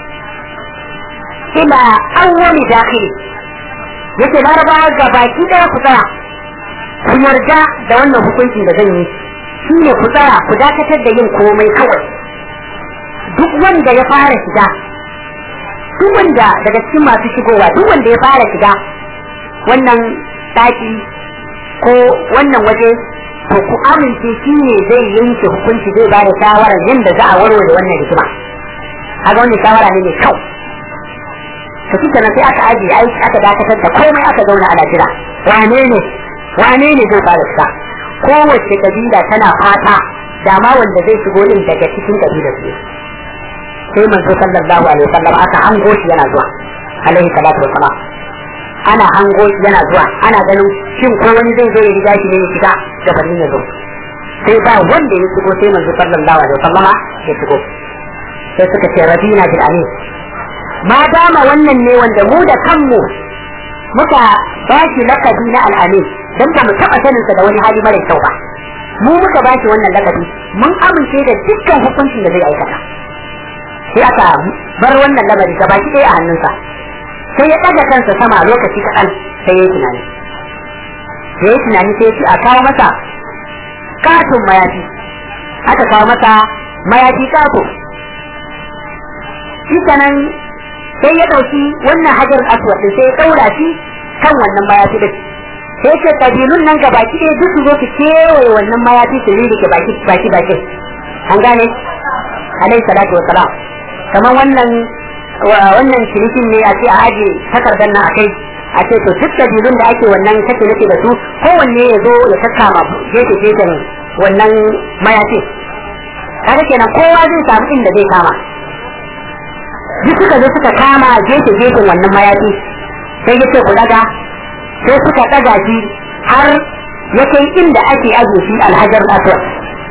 ila awwali dakhili yace larabawa ga baki daya ku tsaya ku yarda da wannan hukuncin da zan yi shi ne ku tsaya ku dakatar da yin komai kawai duk wanda ya fara shiga duk wanda daga cikin masu shigowa duk wanda ya fara shiga wannan daki ko wannan waje to ku amince shi ne zai yanke hukunci zai ba da shawarar yadda za a warware wannan hikima a ga wannan shawara ne mai kyau to shi kenan sai aka ajiye aiki aka dakatar da komai aka zauna ana jira wane ne wane ne zai fara shiga kowace kabila tana fata da ma wanda zai shigo din daga cikin kabilar su sai manzo sallallahu alaihi wasallam aka hango shi yana zuwa alaihi salatu wassalam ana hango yana zuwa ana ganin shin ko wani zai zo ya riga shi ne ya shiga gabanin ya zo sai ba wanda ya shigo sai manzo sallallahu alaihi wasallama ya shigo sai suka ce rabina bil amin ma dama wannan ne wanda mu da kanmu muka ba shi lakabi na al'amin dan ba mu taba sanin sa da wani hali mara kyau ba mu muka ba shi wannan lakabi mun amince da dukkan hukuncin da zai aikata sai aka bar wannan lamari gaba ki ɗaya a hannunsa sai ya ɗaga kansa sama lokaci kaɗan sai ya yi tunani ya yi tunani sai ya ce a kawo masa katon mayafi aka kawo masa mayafi kato shi nan sai ya ɗauki wannan hajar aswad din sai ya ɗaura shi kan wannan mayafi din sai ce kabilun nan gabaki ɗaya duk su zo su kewaye wannan mayafi su rike ke baki baki baki an gane alaihi salatu wa salam kamar wannan wannan cinikin ne a ce a aje takardar nan akai a ce to duk kabilun da ake wannan kake nake da su kowanne ya zo ya kakkama gefe gefen wannan mayafi kaga kenan kowa zai samu inda zai kama duk suka zo suka kama gefe gefen wannan mayafi sai ya ce ku daga sai suka daga shi har ya kai inda ake aje shi alhajar aswad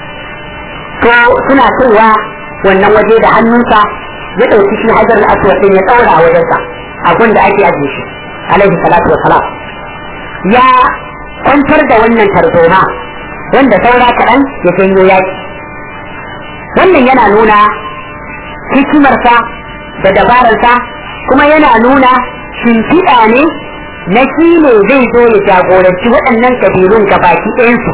to suna kaiwa wannan waje da hannunsa ya ɗauki shi hajar aswad din ya ɗaura a wajensa a da ake aje shi alaihi salatu wa salam ya kwantar da wannan tarzoma wanda saura kaɗan ya janyo yaki wannan yana nuna hikimarsa da dabararsa kuma yana nuna shimfiɗa ne na shi ne zai zo ya jagoranci waɗannan kabilun ga baki ɗayansu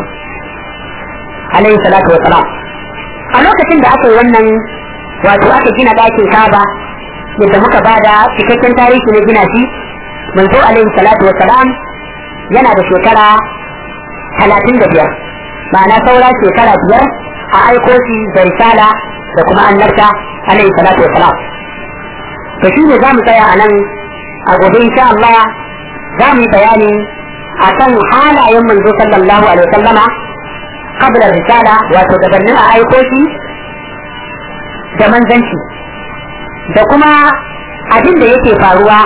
alaihi salatu wa salam a lokacin da aka yi wannan wato aka gina ɗakin kaba yadda muka bada cikakken tarihi na gina shi manzo alaihi salatu wa salam yana da shekara talatin da biyar ma'ana saura shekara biyar a aiko shi da risala da kuma annabta alaihi salatu wa salam to shi ne za mu tsaya a nan a gobe insha Allah za mu yi bayani a kan halayen manzo sallallahu alaihi wasallama qabla risala wato gabanin a aiko shi da manzanci da kuma abin da yake faruwa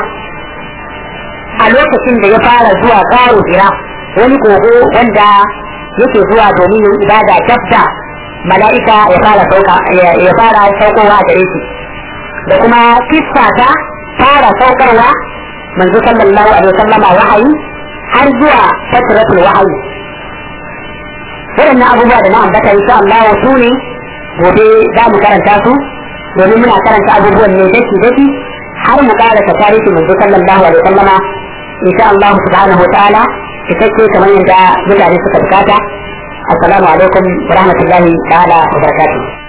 a lokacin da ya fara zuwa karo hira wani kogo wanda yake zuwa domin yin ibada dabda mala'ika ya fara sauka ya fara saukowa a gare shi da kuma kissa ta fara saukarwa manzo sallallahu alaihi wasallama wahayi har zuwa fatratul wahayi waɗannan abubuwa da na ambata insha Allah su ne gobe za mu karanta su domin muna karanta abubuwan ne daki daki har mu karanta tarihi manzo sallallahu alaihi wasallama insha Allah subhanahu wa ta'ala cikakke kamar yadda mutane suka bukata assalamu alaikum wa rahmatullahi ta'ala wa barakatuh